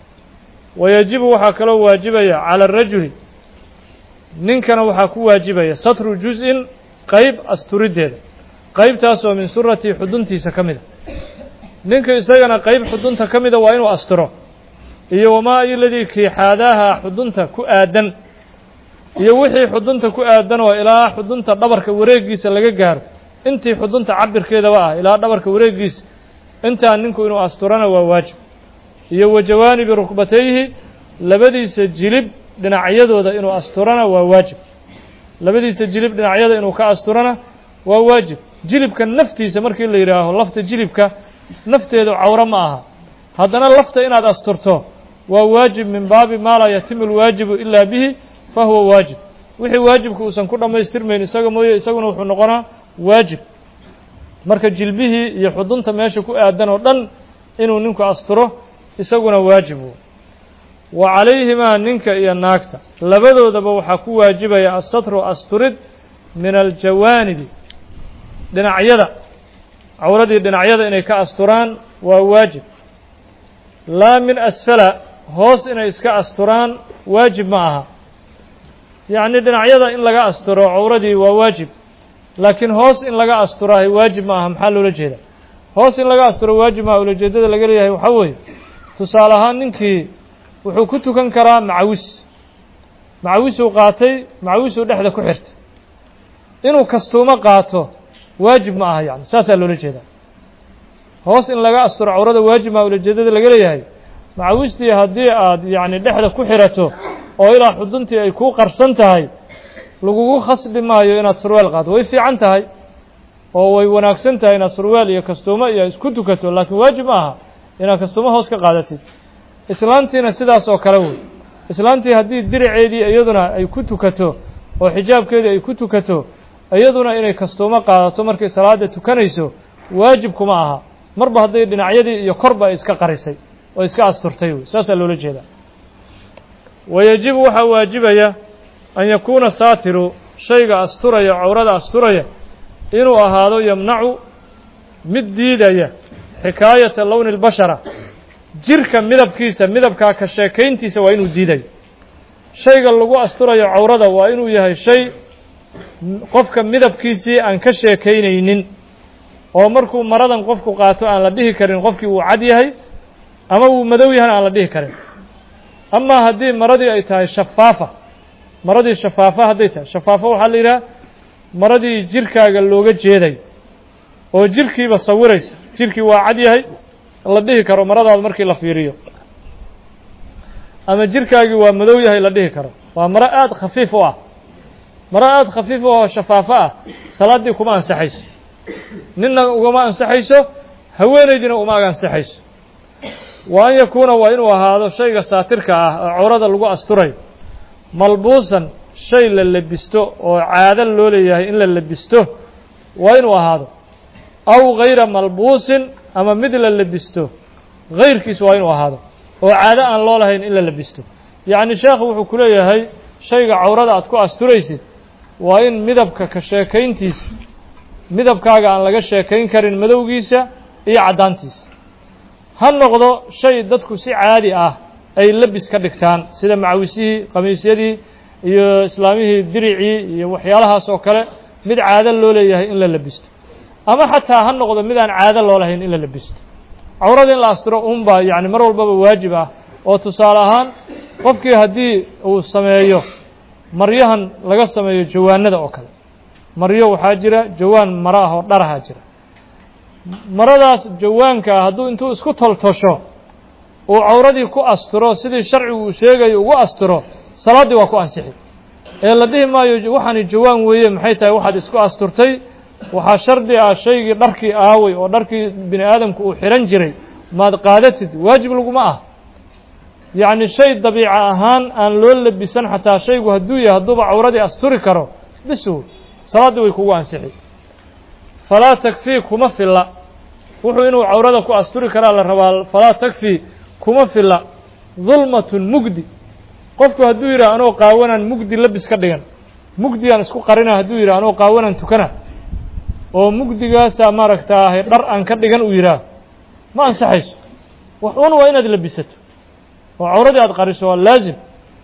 wayajibu waxaa kaloo waajibaya cala arajuli ninkana waxaa ku waajibaya satru juz-in qayb asturiddeeda qaybtaasoo min suratii xuduntiisa ka mid a ninka isagana qayb xudunta ka mida waa inuu asturo iyo wamaa ayoladii kiixaadaaha xudunta ku aadan iyo wixii xudunta ku aadan oo ilaa xudunta dhabarka wareegiisa laga gaaro intii xudunta cabirkeedaba ah ilaa dhabarka wareegiisa intaa ninku inuu asturana waa waajib iyo wa jawaanibi rukbatayhi labadiisa jilib dhinacyadooda inuu asturana waa waajib labadiisa jilib dhinacyada inuu ka asturana waa waajib jilibka naftiisa markii la yidhaaho lafta jilibka nafteedu cawro ma aha haddana lafta inaad asturto waa waajib min baabi maa laa yatimu alwaajibu ilaa bihi fa huwa waajib wixii waajibka uusan ku dhammaystirmayn isaga mooye isaguna wuxuu noqonaa waajib marka jilbihii iyo xudunta meesha ku aadan oo dhan inuu ninku asturo isaguna waajibu wa calayhimaa ninka iyo naagta labadoodaba waxaa ku waajibaya asatru asturid min aljawaanibi dhinacyada cawradii dhinacyada inay ka asturaan waa waajib laa min asfala hoos inay iska asturaan waajib ma aha yacni dhinacyada in laga asturo cawradii waa waajib laakiin hoos in laga asturaahay waajib ma aha maxaa loola jeeda hoos in laga asturo waajib maaha ulajeedada laga leeyahay waxaa weeye tusaale ahaan ninkii wuxuu ku tukan karaa macawis macawisuu qaatay macawisuu dhexda ku xirtay inuu kastuumo qaato waajib ma aha yani saasaa loola jeedaa hoos in laga asturo cawrada waajib maa ulajeedada laga leeyahay macawistii haddii aad yacni dhexda ku xirato oo ilaa xuduntii ay kuu qarsan tahay lagugu khasbi maayo inaad surweel qaado way fiican tahay oo way wanaagsan tahay inaad surweel iyo kastuumo iyo isku tukato laakiin waajib ma aha inaad kastuumo hoos ka qaadatid islaantiina sidaas oo kale wey islaantii haddii diriceedii iyaduna ay ku tukato oo xijaabkeedii ay ku tukato iyaduna inay kastuumo qaadato markay salaada tukanayso waajib kuma aha marba hadday dhinacyadii iyo korba ay iska qarisay oo iska asturtay wey saasaa loola jeedaa wayajibu waxaa waajibaya an yakuuna saatiru shayga asturaya cawrada asturaya inuu ahaado yamnacu mid diidaya xikaayata lowni اlbashara jirka midabkiisa midabkaa ka sheekayntiisa waa inuu diidayo shayga lagu asturayo cawrada waa inuu yahay shay qofka midabkiisii aan ka sheekaynaynin oo markuu maradan qofku qaato aan la dhihi karin qofkii uu cad yahay ama uu madow yahana aan la dhihi karin amaa haddii maradii ay tahay shafaafa maradii shafaafa hadday tahay shafaafa waxaa la yidhaha maradii jirkaaga looga jeeday oo jirkiiba sawiraysa jirkii waa cad yahay la dhihi karo maradaada markii la fiiriyo ama jirkaagii waa madow yahay la dhihi karo waa maro aada khafiif u ah maro aada khafiif u ah oo shafaafo ah salaaddii kuma ansaxayso ninna ugama ansaxayso haweenaydina uma ag ansaxayso wa an yakuuna waa inuu ahaado shayga saatirka ah oo cawrada lagu asturayo malbuusan shay la lebisto oo caado loo leeyahay in la lebisto waa inuu ahaado aw gayra malbuusin ama mid la lebisto gayrkiis waa inuu ahaado oo caado aan loo lahayn in la lebisto yacni sheekhu wuxuu ku leeyahay shayga cawrada aad ku asturaysid waa in midabka ka sheekayntiisa midabkaaga aan laga sheekayn karin madowgiisa iyo caddaantiisa ha noqdo shay dadku si caadi ah ay lebis ka dhigtaan sida macawisihii khamiisyadii iyo islaamihii diricii iyo waxyaalahaas oo kale mid caado loo leeyahay in la lebisto ama xataa ha noqdo mid aan caado loo lahayn in la lebisto cawrada in la asturo unbaa yacni mar walbaba waajib ah oo tusaale ahaan qofkii haddii uu sameeyo maryahan laga sameeyo jawaanada oo kale maryo waxaa jira jawaan maro ah oo dharahaa jira maradaas jawaanka ah hadduu intuu isku toltosho uu cawradii ku asturo sidii sharcigu uu sheegayo ugu asturo salaaddii waa ku ansixi ee la dhihi maayo waxaani jawaan weeye maxay tahay waxaad isku asturtay waxaa shardi ah shaygii dharkii aaway oo dharkii bini aadamku uu xihan jiray maad qaadatid waajib laguma ah yacni shay dabiica ahaan aan loo lebisan xataa shaygu hadduu yahay hadduuba cawradii asturi karo bisu salaaddii way kugu ansixi falaa takfii kuma filla wuxuu inuu cawrada ku asturi karaa la rabaa falaa takfii kuma filla dulmatun mugdi qofku hadduu yidhah anoo qaawanaan mugdi labis ka dhigan mugdigaan isku qarina hadduu yidhah anoo qaawanaan tukana oo mugdigaasaa maaragtaahay dhar aan ka dhigan uu yidhaah ma ansaxayso wax un waa inaad labisato oo cawradii aad qariso waa laazim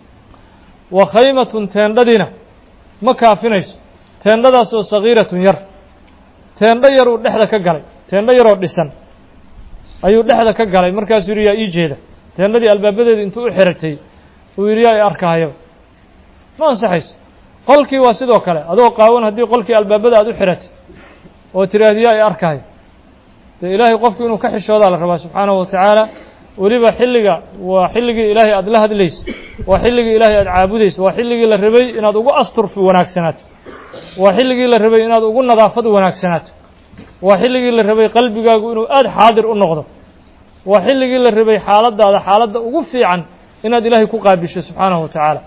wa khaymatun teendhadiina ma kaafinayso teendhadaasoo sagiiratun yar teendho yar uu dhexda ka galay teendho yaroo dhisan ayuu dhexda ka galay markaasuu yidhi yaa ii jeeda teendhadii albaabadeeda intuu u xiratay uu yidhi yaa i arkahayaba ma ansaxayso qolkii waa sidoo kale adoo qaawan haddii qolkii albaabada aad u xiratay oo tiraahdi yaa i arkahayo dee ilaahay qofku inuu ka xishoodaa la rabaa subxaanahu wa tacaala weliba xilliga waa xilligii ilaahay aada la hadlaysa waa xilligii ilaahay aada caabudaysa waa xilligii la rabay inaad ugu astur wanaagsanaato waa xilligii la rabay inaad ugu nadaafad wanaagsanaato waa xilligii la rabay qalbigaagu inuu aada xaadir u noqdo waa xilligii la rabay xaaladdaada xaaladda ugu fiican inaad ilaahay ku qaabisho subxaanahu wa tacaala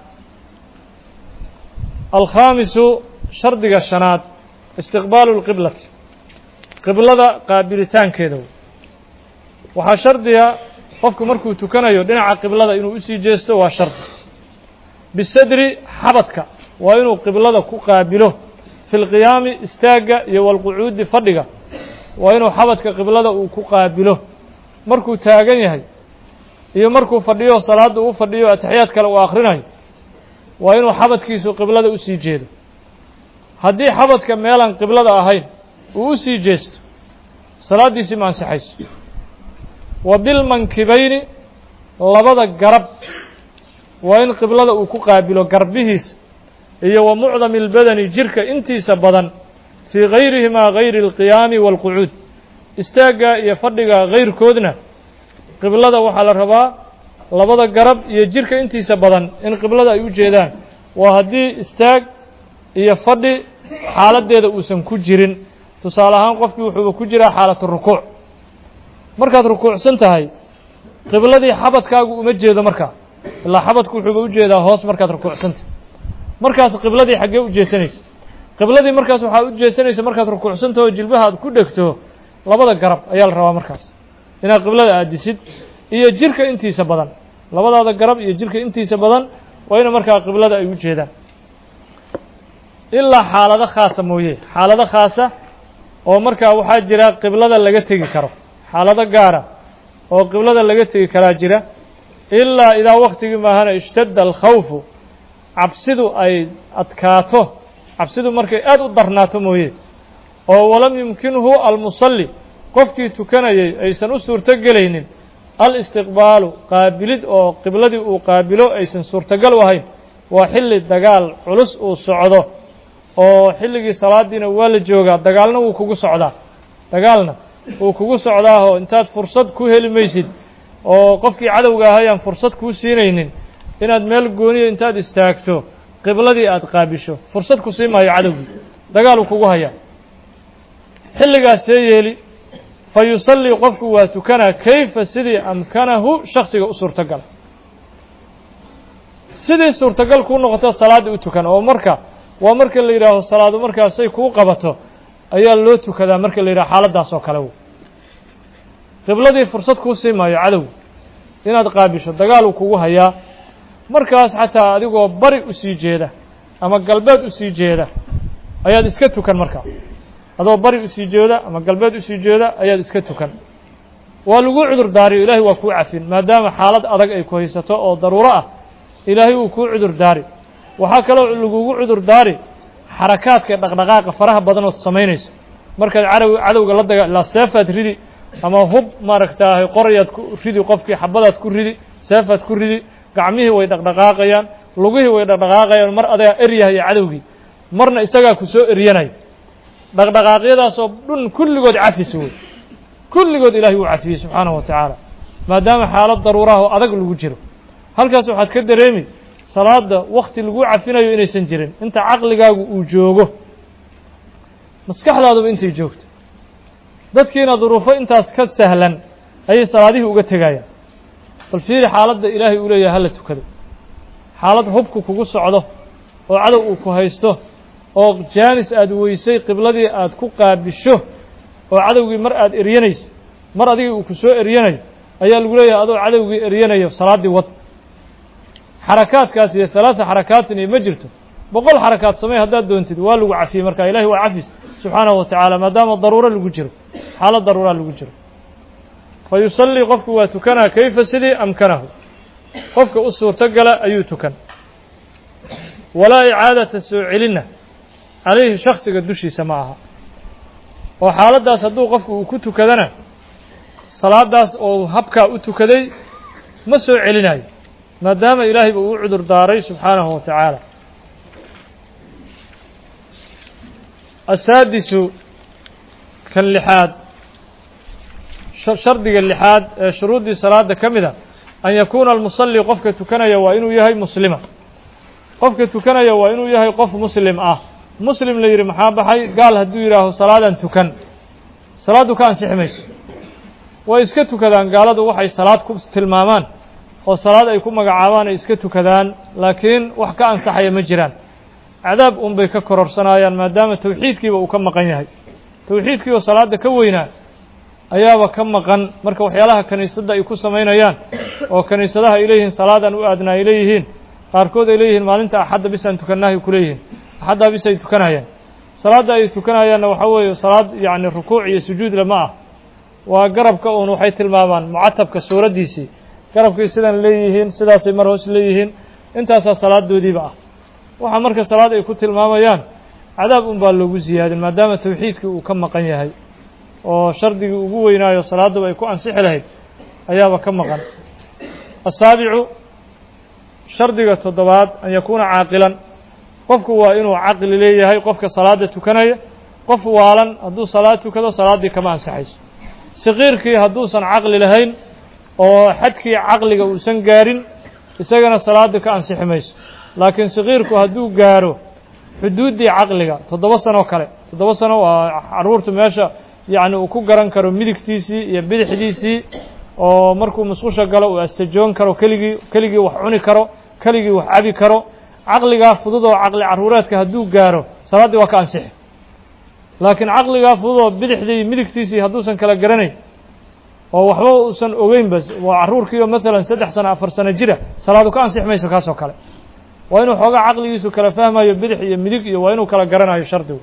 alkhaamisu shardiga shanaad istiqbaalu lqiblati qiblada qaabilitaankeeda waxaa shardiga qofku markuu tukanayo dhinaca qiblada inuu usii jeesto waa shardi bisadri xabadka waa inuu qiblada ku qaabilo fi lqiyaami istaagga iyo walqucuudi fadhiga waa inuu xabadka qiblada uu ku qaabilo markuu taagan yahay iyo markuu fadhiyo salaadda uu fadhiyo ataxiyaad kale uu akhrinayo waa inuu xabadkiisu qiblada usii jeedo haddii xabadka meelaan qiblada ahayn uu u sii jeesto salaaddiisii ma ansaxayso wa bilmankibayni labada garab waa in qiblada uu ku qaabilo garbihiisa iyo wa mucdami اlbadani jirka intiisa badan fii gayrihimaa gayri alqiyaami waalqucuud istaagga iyo fadhiga gayrkoodna qiblada waxaa la rabaa labada garab iyo jirka intiisa badan in qiblada ay u jeedaan waa haddii istaag iyo fadhi xaaladdeeda uusan ku jirin tusaale ahaan qofkii wuxuuba ku jiraa xaalatu rukuuc markaad rukuucsan tahay qibladii xabadkaagu uma jeedo markaa ilaa xabadku wuxuuba u jeedaa hoos markaad rukuucsantahay markaas qibladii xaggee u jeesanaysa qibladii markaas waxaad u jeesanaysa markaad rukuucsantaho jilbaha aad ku dhegto labada garab ayaa la rabaa markaas inaad qiblada aadisid iyo jirka intiisa badan labadaada garab iyo jirka intiisa badan waa ina markaa qiblada ay u jeedaan ilaa xaalado khaasa mooye xaalado khaasa oo markaa waxaa jira qiblada laga tegi karo xaalado gaara oo qiblada laga tegi karaa jira ilaa idaa waktigii maahana ishtadda alkhawfu cabsidu ay adkaato cabsidu markay aad u darnaato mooye oo walam yumkinhu almusalli qofkii tukanayay aysan u suurto gelaynin alistiqbaalu qaabilid oo qibladii uu qaabilo aysan suurtogal u ahayn waa xilli dagaal culus uu socdo oo xilligii salaadiina waa la joogaa dagaalna wuu kugu socdaa dagaalna wuu kugu socdaahoo intaad fursad ku heli maysid oo qofkii cadowga ahayaan fursad kuu siinaynin inaad meel gooniya intaad istaagto qibladii aad qaabisho fursad ku sii maayo cadowgii dagaaluu kugu hayaa xilligaas see yeeli fa yusallii qofku waa tukanaa kayfa sidii amkanahu shaksiga u suurtogala sidii suurtagal kuu noqoto salaaddii u tukan oo marka waa marka la yidhaaho salaadu markaasay kuu qabato ayaa loo tukadaa marka la yidhaho xaaladdaas oo kale wey qibladii fursad kuu sii maayo cadow inaad qaabisho dagaal uu kugu hayaa markaas xataa adigoo bari u sii jeeda ama galbeed u sii jeeda ayaad iska tukan markaa adoo bari usii jeeda ama galbeed usii jeeda ayaad iska tukan waa lagu cudur daariyo ilaahay waa kuu cafin maadaama xaalad adag ay ku haysato oo daruuro ah ilaahay wuu kuu cudur daari waxaa kaloo lagugu cudur daari xarakaadka dhaqdhaqaaqa faraha badan ood samaynayso markaad cadow cadowga la daga ilaa seefaad ridi ama hub maaragtaahay qorayaad ku ridi qofkii xabadaad ku ridi seefaad ku ridi gacmihii way dhaqdhaqaaqayaan lugihii way dhaqdhaqaaqayaan mar adagaa eryahaya cadowgii marna isagaa ku soo eryanaya dhaqdhaqaaqyadaasoo dhun kulligood cafis wey kulligood ilaahay wuu cafiyey subxaanahu wa tacaala maadaama xaalad daruuraha oo adag lagu jiro halkaas waxaad ka dareemi salaada wakti lagu cafinayo inaysan jirin inta caqligaagu uu joogo maskaxdaaduba intay joogto dadkiina duruufo intaas ka sahlan ayay salaadihii uga tegayaan bal fiiri xaaladda ilaahay uu leeyahay hala tukado xaalad hubku kugu socdo oo cadow uu ku haysto oo jaanis aada weysay qibladii aad ku qaabisho oo cadowgii mar aada eryanayso mar adigii uu ku soo eryanayo ayaa lagu leeyahay adoo cadowgii eryanayo salaaddii wad xarakaadkaas iyo halaata xarakaatin iyo ma jirto boqol xarakaad samey haddaad doontid waa lagu cafiyey marka ilahi waa cafis subxaanahu wa tacaala maadaama daruuro lagu jiro xaalad daruuraa lagu jiro fa yusallii qofku waa tukanaa kayfa sidii amkanahu qofka u suurto gala ayuu tukan walaa icaadata soo celinna calayhi shaksiga dushiisa ma aha oo xaaladdaas hadduu qofku uu ku tukadana salaadaas oo habkaa u tukaday ma soo celinayo maadaama ilaahay ba uu cudur daaray subxaanahu wa tacaala asaadisu kan lixaad shardiga lixaad ee shuruuddii salaada ka mid a an yakuuna almusalli qofka tukanaya waa inuu yahay muslima qofka tukanaya waa inuu yahay qof muslim ah muslim la yidhi maxaa baxay gaal hadduu yidhaaho salaadan tukan salaaddu ka ansixi mayso way iska tukadaan gaaladu waxay salaad ku tilmaamaan oo salaad ay ku magacaabaan ay iska tukadaan laakiin wax ka ansaxaya ma jiraan cadaab un bay ka kororsanayaan maadaama tawxiidkiiba uu ka maqan yahay tawxiidkii oo salaadda ka weynaa ayaaba ka maqan marka waxyaalaha kiniisadda ay ku samaynayaan oo kiniisadaha ay leeyihiin salaadan u aadna ay leeyihiin qaarkood ay leeyihiin maalinta axadda bisaan tukannahay ku leeyihiin axaddaa bis ay tukanayaan salaadda ay tukanayaanna waxaa weeye salaad yacni rukuuc iyo sujuud lama ah waa garabka uun waxay tilmaamaan mucatabka suuraddiisii garabkii sidan leeyihiin sidaasay mar hoos leeyihiin intaasaa salaadoodiiba ah waxaa marka salaad ay ku tilmaamayaan cadaab un baa loogu ziyaadin maadaama tawxiidkii uu ka maqan yahay oo shardigii ugu weynaayo salaaduba ay ku ansixi lahayd ayaaba ka maqan asaabicu shardiga toddobaad an yakuuna caaqilan qofku waa inuu caqli leeyahay qofka salaada tukanaya qof waalan hadduu salaad tukado salaaddii kama ansaxayso saqiirkii hadduusan caqli lahayn oo xadkii caqliga uusan gaarin isagana salaadda ka ansixi mayso laakiin saqiirku hadduu gaaro xuduuddii caqliga toddoba sanoo kale toddoba sano waa carruurtu meesha yacni uu ku garan karo midigtiisii iyo bidixdiisii oo markuu musqusha galo uu astajoon karo keligii keligii wax cuni karo keligii wax cabi karo caqligaa fudud oo caqli carruureedka hadduu gaaro salaaddii waa ka ansixi laakiin caqligaa fudud oo bidixdii midigtiisii hadduusan kala garanayn oo waxba uusan ogeyn bas waa carruurkiioo maalan saddex sano afar sano jira salaadu ka ansixi mayso kaasoo kale waa inuu xoogaa caqligiisu kala fahmayo bidix iyo midig iyo waa inuu kala garanayo shardigu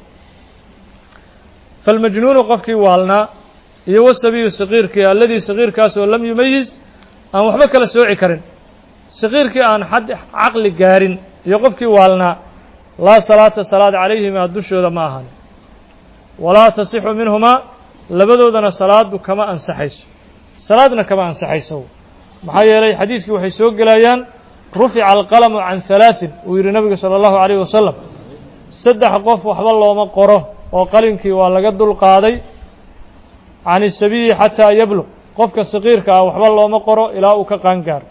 falmajnuunu qofkii waalnaa iyo wasabiyu saqiirkii alladii saqiirkaas oo lam yumayiz aan waxba kala sooci karin saqiirkii aan xad caqli gaarin iyo qofkii waalnaa laa salaata salaad calayhimaa dushooda ma ahan walaa tasixu minhumaa labadoodana salaadu kama ansaxayso salaadna kama ansaxayso maxaa yeelay xadiiskii waxay soo gelayaan rufica alqalamu can halaaثin uu yidhi nabigu salى اllahu عalayh wasalam saddex qof waxba looma qoro oo qalinkii waa laga dul qaaday can isabiyi xataa yabluq qofka saqiirka ah waxba looma qoro ilaa uu ka qaangaaro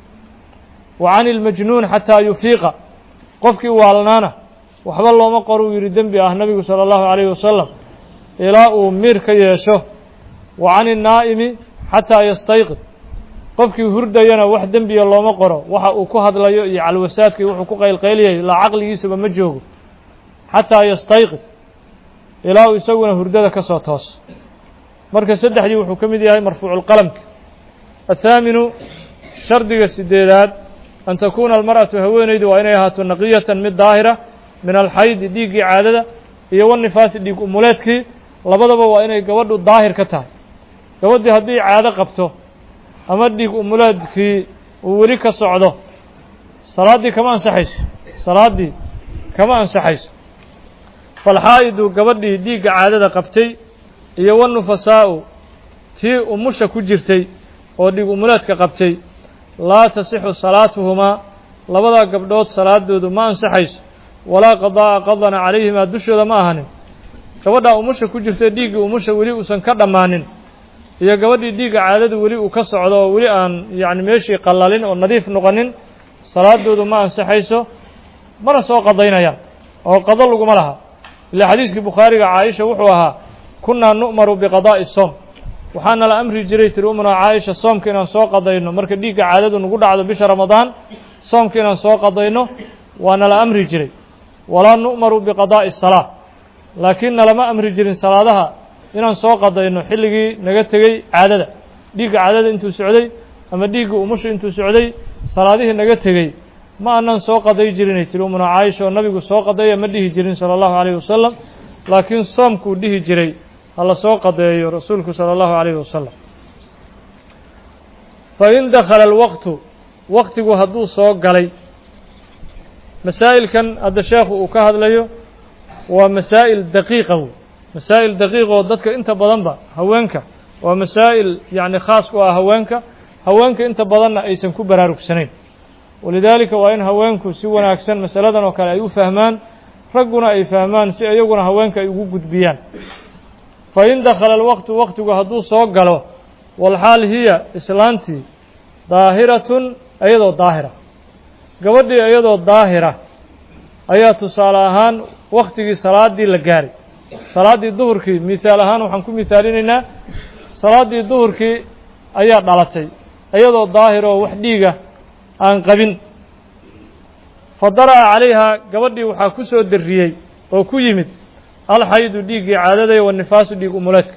wa can ilmajnuun xataa yufiiqa qofkii waalnaana waxba looma qoro uu yidhi dembi ah nabigu salى اllahu عalayh wasalam ilaa uu miir ka yeesho wa can الnaa'imi xataa yastayqid qofkii hurdayana wax dembiya looma qoro waxa uu ku hadlayo iyo calwasaadkii wuxuu ku qaylqayliyay ilaa caqligiisaba ma joogo xataa yastayqid ilaa uu isaguna hurdada ka soo toos marka saddexdii wuxuu ka mid yahay marfuuculqalamka athaaminu shardiga sideedaad an takuuna almar'atu haweenaydu waa inay ahaato naqiyatan mid daahira min alxaydi dhiiggii caadada iyo wanifaasi dhiig umuleedkii labadaba waa inay gabadhu daahir ka tahay gabadhii haddii caado qabto ama dhiig umuleedkii uu weli ka socdo salaaddii kama ansaxayso salaaddii kama ansaxayso falxaa'idu gabadhii dhiigga caadada qabtay iyo wanufasaa'u tii umusha ku jirtay oo dhiig umuleedka qabtay laa tasixu salaatuhumaa labadaa gabdhood salaadoodu ma ansaxayso walaa qadaa'a qadana calayhimaa dushooda ma ahanin gabadhaa umusha ku jirtay dhiiggii umusha weli uusan ka dhammaanin iyo gabadhii dhiigga caadadu weli uu ka socdo oo weli aan yacni meeshii qallalin oo nadiif noqonin salaadoodu ma ansaxayso mana soo qadaynayaan oo qado laguma laha ilaa xadiiskii bukhaariga caaisha wuxuu ahaa kunnaa nu'maru biqadaa'i soom waxaana la amri jiray tiri umuna caaisha soomka inaan soo qadayno marka dhiigga caadadu nagu dhacdo bisha ramadaan soomka inaan soo qadayno waana la amri jiray walaa nu'maru biqadaa'i salaa laakiin nalama amri jirin salaadaha inaan soo qadayno xilligii naga tegey caadada dhiigga caadada intuu socday ama dhiigga umusha intuu socday salaadihii naga tegey ma aanan soo qaday jirinay tiri umuna caaisha oo nabigu soo qadaya ma dhihi jirin sala allahu calayhi wasalam laakiin soomkuu dhihi jiray ha la soo qadeeyo rasuulku sala allahu calayhi wasalam fa in dakhala alwaqtu waqtigu hadduu soo galay masaa'ilkan hadda sheekhu uu ka hadlayo waa masaa'il daqiiqa wey masaa'il daqiiq oo dadka inta badanba haweenka waa masaa'il yacni khaas ku ah haweenka haweenka inta badanna aysan ku baraarugsanayn walidaalika waa in haweenku si wanaagsan masaladan oo kale ay u fahmaan ragguna ay fahmaan si iyaguna haweenka ay ugu gudbiyaan fa in dakhala alwaqtu waqtigu hadduu soo galo walxaal hiya islaantii daahiratun iyadoo daahira gabadhii iyadoo daahira ayaa tusaale ahaan waktigii salaaddii la gaaray salaaddii duhurkii mihaal ahaan waxaan ku mihaalinaynaa salaaddii duhurkii ayaa dhalatay iyadoo daahir oo wax dhiiga aan qabin fa dara'a calayhaa gabadhii waxaa ku soo darriyey oo ku yimid alxaydu dhiiggii caadadaya wanifaasu dhiig umuleedka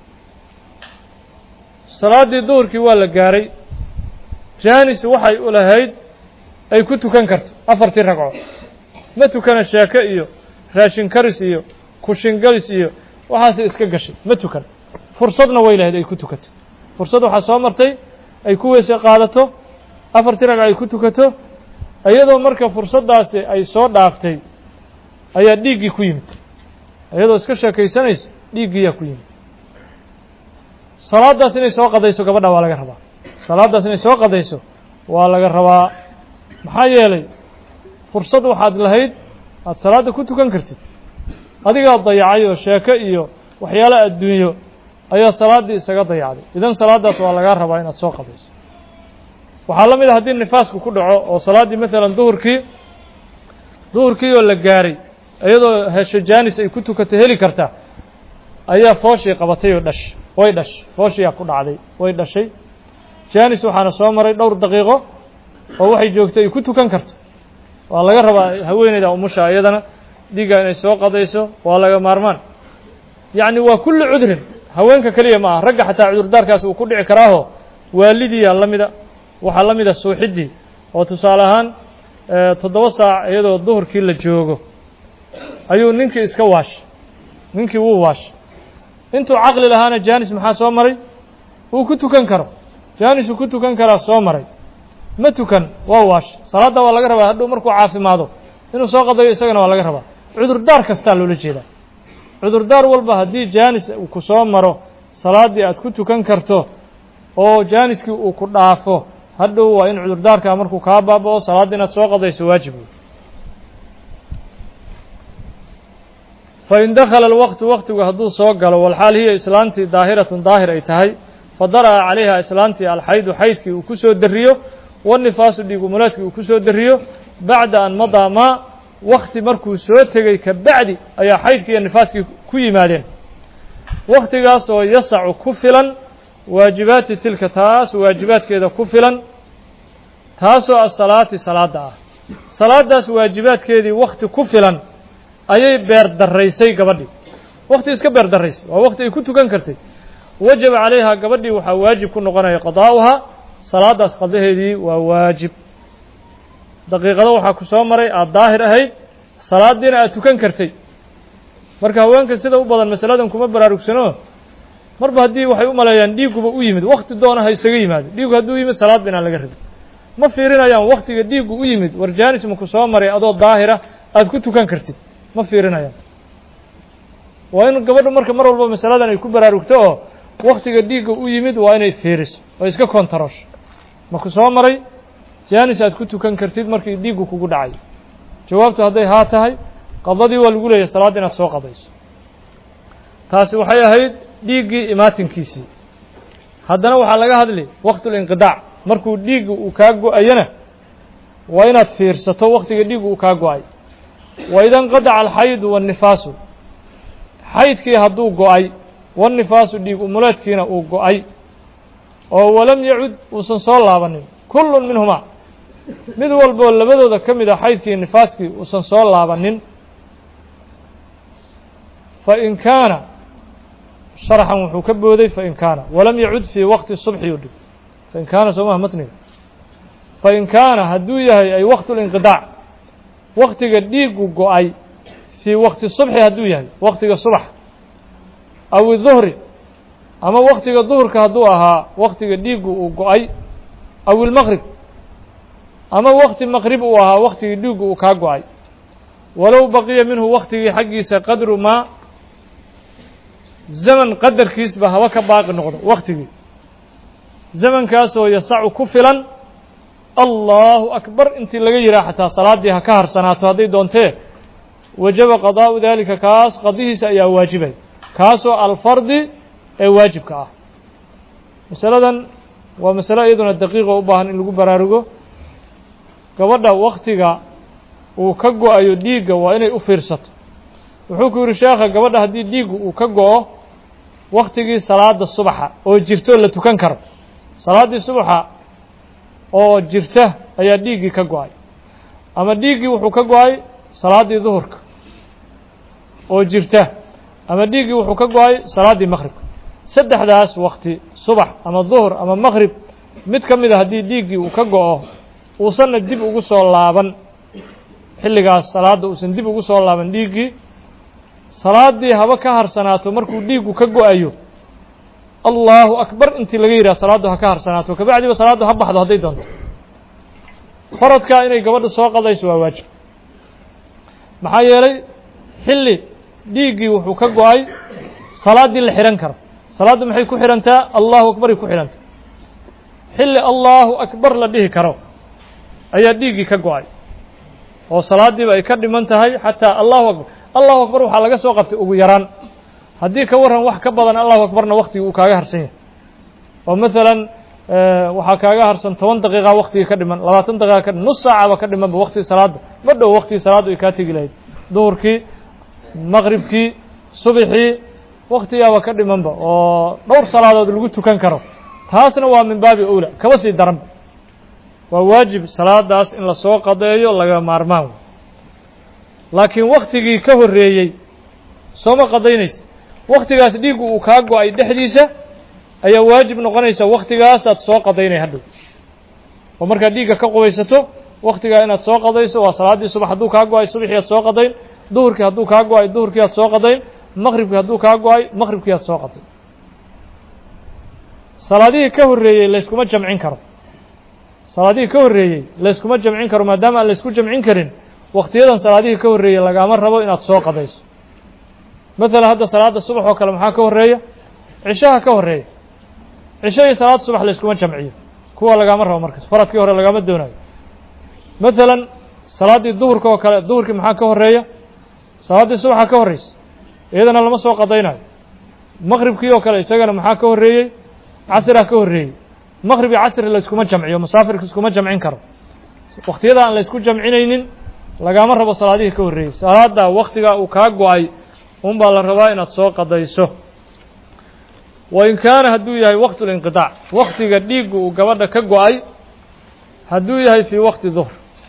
salaaddii duhurkii waa la gaaray jaanis waxay u lahayd ay ku tukan karto afartii ragco ma tukana sheeke iyo raashin karis iyo kushingalis iyo waxaasay iska gashay ma tukan fursadna way lahayd ay ku tukato fursad waxaa soo martay ay ku weyse qaadato afartii ragco ay ku tukato iyadoo marka fursaddaasi ay soo dhaaftay ayaa dhiiggii ku yimid iyadoo iska sheekaysanaysa dhiiggiiyaa ku yimid salaaddaas inay soo qadayso gabadha waa laga rabaa salaaddaas inay soo qadayso waa laga rabaa maxaa yeelay fursad waxaad lahayd aada salaadda ku tukan kartid adigaa dayacay oo sheeko iyo waxyaalo adduunyo ayaa salaaddii isaga dayacday idan salaaddaas waa lagaa rabaa inaad soo qadayso waxaa la mid a haddii nifaasku ku dhaco oo salaaddii maalan duhurkii duhurkii oo la gaaray iyadoo hesho jaanis ay ku tukatay heli karta ayaa fooshii qabatay oo dhash way dhash fooshiyaa ku dhacday way dhashay jaanis waxaana soo maray dhowr daqiiqo oo waxay joogtay ay ku tukan karto waa laga rabaa haweeneyda umusha iyadana dhiigga inay soo qadayso waa laga maarmaan yacni waa kulli cudrin haweenka keliya ma aha ragga xataa cudurdaarkaas uu ku dhici karaaho waalidiyaa la mida waxaa la mida suuxiddii oo tusaale ahaan toddoba saac iyadoo duhurkii la joogo ayuu ninkii iska waashay ninkii wuu waashay intuu caqli lahaana jaanis maxaa soo maray wuu ku tukan karo jaanisuu ku tukan karaa soo maray ma tukan waa waashay salaadda waa laga rabaa hadhow markuu caafimaado inuu soo qadayo isagana waa laga rabaa cudurdaar kastaa loola jeedaa cudurdaar walba haddii jaanis uu ku soo maro salaaddii aad ku tukan karto oo jaaniskii uu ku dhaafo hadhow waa in cudurdaarkaa markuu kaa baaba'o salaadda inaad soo qadayso waajib wey fain dakhala alwaqtu waqtigu hadduu soo galo walxaal hiya islaantii daahiratun daahir ay tahay fadara'a calayha islaantii alxaydu xaydkii uu ku soo dariyo wanifaasu dhiigumuleedkii uu ku soo dariyo bacda an madaa maa wakti markuu soo tegey ka bacdi ayaa xaydkii iyo nifaaskii ku yimaadeen waktigaas oo yasacu ku filan waajibaati tilka taas waajibaadkeeda ku filan taasoo asalaati salaadda ah salaaddaas waajibaadkeedii wakti ku filan ayay beer daraysay gabadhii wakti iska beer daraysay waa wakti ay ku tukan kartay wajaba calayha gabadhii waxaa waajib ku noqonaya qadaa'uhaa salaaddaas qadaheedii waa waajib daqiiqado waxaa ku soo maray aada daahir ahayd salaadiina aad tukan kartay marka haweenka sida u badan masaladan kuma baraarugsano marba haddii waxay u maleeyaan dhiiguba u yimid wakti doona ha isaga yimaado dhiigu hadduu yimid salaadba inaan laga rabin ma fiirinayaan waktiga dhiiggu u yimid war jaanis maku soo maray adoo daahira aada ku tukan kartid ma fiirinayaan waa in gabadhu marka mar walba masaladan ay ku baraarugto oo waktiga dhiigga u yimid waa inay fiiriso oo iska kontarosho maku soo maray jaanis aad ku tukan kartid markii dhiiggu kugu dhacay jawaabtu hadday haa tahay qadadii waa lagu leeyahay salaadda inaad soo qadayso taasi waxay ahayd dhiiggii imaatinkiisii haddana waxaa laga hadli waktulinqidaac markuu dhiigga uu kaa go-ayana waa inaad fiirsato waktiga dhiiggu uu kaa go-ay wa ida inqadaca alxaydu waannifaasu xaydkii hadduu go-ay wannifaasu dhiig umuleedkiina uu go-ay oo walam yacud uusan soo laabanin kullun minhumaa mid walboo labadooda ka mid a xaydkii nifaaskii uusan soo laabanin fain kaana sharxan wuxuu ka booday fain kaana walam yacud fii waqti subxi u dhig fain kaana soomaha matniga fain kaana hadduu yahay ay waqtulinqidaac waktiga dhiiggu go-ay fii waqti subxi hadduu yahay waktiga subax aw iduhri ama waktiga duhurka hadduu ahaa waktiga dhiiggu uu go-ay aw ilmaqrib ama wakti maqrib uu ahaa waktigii dhiiggu uu kaa go-ay walow baqiya minhu waktigii xaggiisa qadru maa zaman qadarkiisba haba ka baaqi noqdo waktigii zamankaasoo yasacu ku filan allahu akbar intii laga yihaa xataa salaaddii ha ka harsanaato hadday doontee wajaba qadaa'u daalika kaas qadihiisa ayaa waajibay kaasoo alfardi ee waajibka ah masaladan waa masalo iyaduna daqiiqo u baahan in lagu baraarugo gabadha waktiga uu ka go-ayo dhiigga waa inay u fiirsato wuxuu ku yidhi sheekha gabadha haddii dhiiggu uu ka go-o waktigii salaada subaxa oo jirto la tukan karo salaaddii subaxa oo jirta ayaa dhiiggii ka go-ay ama dhiiggii wuxuu ka go-ay salaaddii duhurka oo jirta ama dhiiggii wuxuu ka go-ay salaaddii maqribka saddexdaas wakti subax ama duhur ama maqrib mid ka mid a haddii dhiiggii uu ka go-o uusanna dib ugu soo laaban xilligaas salaadda uusan dib ugu soo laaban dhiiggii salaaddii haba ka harsanaato markuu dhiiggu ka go-ayo allahu akbar intii laga yidhaha salaaddu ha ka harsanaato kabacdiba salaaddu ha baxdo hadday doonto faradkaa inay gabadha soo qadayso waa waajib maxaa yeelay xilli dhiiggii wuxuu ka go-ay salaaddii la xidhan karo salaaddu maxay ku xidhantaa allahu akbaray ku xidhantaa xilli allahu akbar la dhihi karo ayaa dhiiggii ka go-ay oo salaaddiiba ay ka dhiman tahay xataa allahu akbar allahu akbar waxaa laga soo qabtay ugu yaraan haddii ka warran wax ka badan allahu akbarna waktigii uu kaaga harsan yahay oo maalan waxaa kaaga harsan toban daqiiqa waktigii ka dhiman labaatan daqiiqa ka dhiman nus saacaba ka dhimanba waktigii salaadda ma dhow waktigii salaaddu ay kaa tegi lahayd duhurkii maqribkii subixii waktigaaba ka dhimanba oo dhowr salaadood lagu tukan karo taasna waa min baabi owla kaba sii daranba waa waajib salaadaas in lasoo qadeeyo laga maarmaan laakiin waktigii ka horreeyey sooma qadaynaysa waktigaas dhiiggu uu kaa go-ay dhexdiisa ayaa waajib noqonaysa waktigaasaad soo qadaynay hadhow oo markaad dhiigga ka qubaysato waktigaa inaad soo qadayso waa salaaddii subax hadduu kaa go-ay subaxii aad soo qadayn duhurkii hadduu kaa go-ay duhurkii aad soo qadayn maqribkii hadduu kaa go-ay maqribkii aad soo qadayn salaadihii ka horreeyey layskuma jamcin karo salaadihii ka horreeyey layskuma jamcin karo maadaama aan laysku jamcin karin waktiyadan salaadihii ka horreeyey lagaama rabo inaad soo qadayso maalan hadda salaadda subax oo kale maxaa ka horreeya cishaha ka horreeya cisho iyo salaad subax layskuma jamciyo kuwa lagaama rabo markaas faradkii hore lagaama doonayo maalan salaaddii duhurka oo kale duhurkii maxaa ka horreeya salaaddii subaxa ka horreysa iyadana lama soo qadaynayo maqribkii oo kale isagana maxaa ka horreeyey casriha ka horreeyey maqrib iyo casri layskuma jamciyo musaafirka iskuma jamcin karo waktiyada aan laysku jamcinaynin lagaama rabo salaadihii ka horreeyey salaada waktigaa uu kaa go-ay un baa la rabaa inaad soo qadayso wa in kaana hadduu yahay waqtu linqidaac waktiga dhiiggu uu gabadha ka go-ay hadduu yahay fii waqti duhr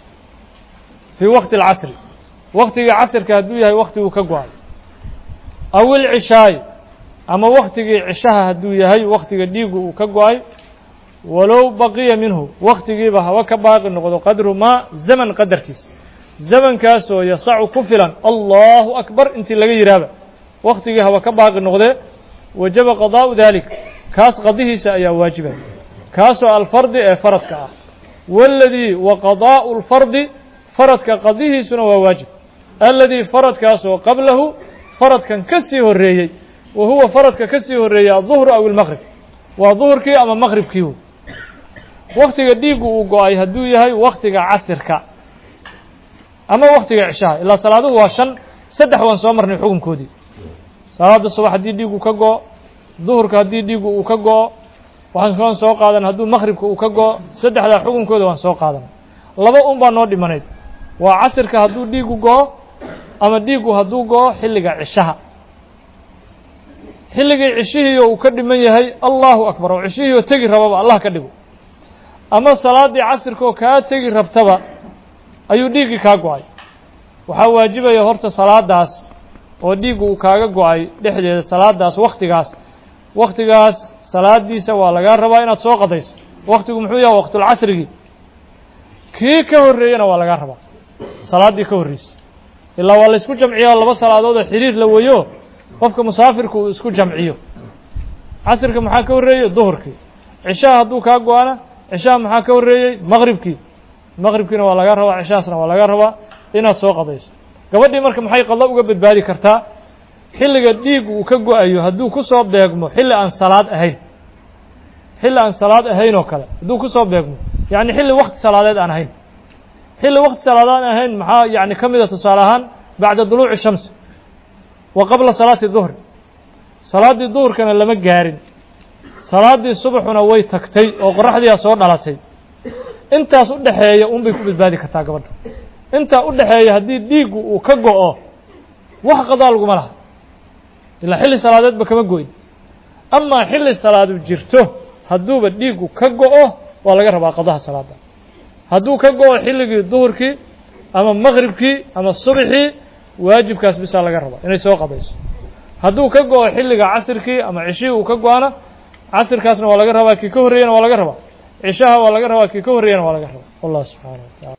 fii waqti alcasri waktigii casrka hadduu yahay waktiguu ka go-ay aw ilcishaay ama waktigii cishaha hadduu yahay waktiga dhiiggu uu ka go-ay walow baqiya minhu waktigiiba haba ka baaqi noqdo qadru maa zaman qadarkiisa zamankaasoo yasacu ku filan allahu akbar intii laga yidhaahba waktigii haba ka baaqi noqdee wajaba qadaa'u dalik kaas qadihiisa ayaa waajibaya kaasoo alfardi ee faradka ah waladii wa qadaa'u lfardi faradka qadihiisuna waa waajib aladii faradkaasoo qablahu faradkan ka sii horreeyey wa huwa faradka ka sii horreeyey aلظuhru aw ilmaqrib waa duhurkii ama maqribkii waktiga dhiiggu uu go-ay hadduu yahay waktiga casirka ama waktiga cishaha ilaa salaaduhu waa shan saddex waan soo marnay xukunkoodii salaada subax haddii dhiiggu ka go-o duhurka haddii dhiiggu uu ka go-o waxaan kaan soo qaadan hadduu maqribka uu ka go-o saddexdaa xukunkooda waan soo qaadanay laba un baa noo dhimanayd waa casirka hadduu dhiiggu go-o ama dhiiggu hadduu go-o xilliga cishaha xilligii cishihiiyo uu ka dhiman yahay allahu akbar oo cishihiioo tegi rababa allah ka dhigo ama salaaddii casirkaoo kaa tegi rabtaba ayuu dhiiggii kaa go-ay waxaa waajibaya horta salaadaas oo dhiiggu uu kaaga go-ay dhexdeeda salaadaas waktigaas waktigaas salaadiisa waa lagaa rabaa inaad soo qadayso waktigu muxuu yahay waqtulcasrigii kii ka horreeyena waa lagaa rabaa salaaddii ka horreysay ilaa waa la isku jamciyaa laba salaadood oo xiriir la weyo qofka musaafirku uu isku jamciyo casirka maxaa ka horreeyey duhurkii cishaha hadduu kaa go-ana cishaha maxaa ka horreeyey maqribkii maqribkiina waa laga rabaa cishahaasna waa laga rabaa inaad soo qadayso gabadhii marka maxay qado uga badbaadi kartaa xilliga dhiig uu ka go-ayo hadduu ku soo beegmo xilli aan salaad ahayn xilli aan salaad ahayn oo kale hadduu ku soo beegmo yacni xilli wakti salaadeed aan ahayn xilli wakti salaadeed aan ahayn maxaa yacni ka mida tusaale ahaan bacda duluuci shamsi wa qabla salaati duhri salaaddii duhurkana lama gaarin salaaddii subaxuna way tagtay oo qoraxdiiaa soo dhalatay intaas u dhexeeya un bay ku badbaadi kartaa gabadha intaa u dhexeeya haddii dhiiggu uu ka go-o wax qadaa laguma laha ilaa xilli salaadeedba kama go-in amaa xilli salaadu jirto hadduuba dhiiggu ka go-o waa laga rabaa qadaha salaada hadduu ka go-o xilligii duhurkii ama maqribkii ama subxii waajibkaas bisaa laga rabaa inay soo qadayso hadduu ka go-o xilliga casirkii ama cishihii uu ka go-ana casirkaasna waa laga rabaa kii ka horreeyana waa laga rabaa cishaha waa laga rabaa kii ka horreeyana waa laga rabaa wallah subxaana wa tacala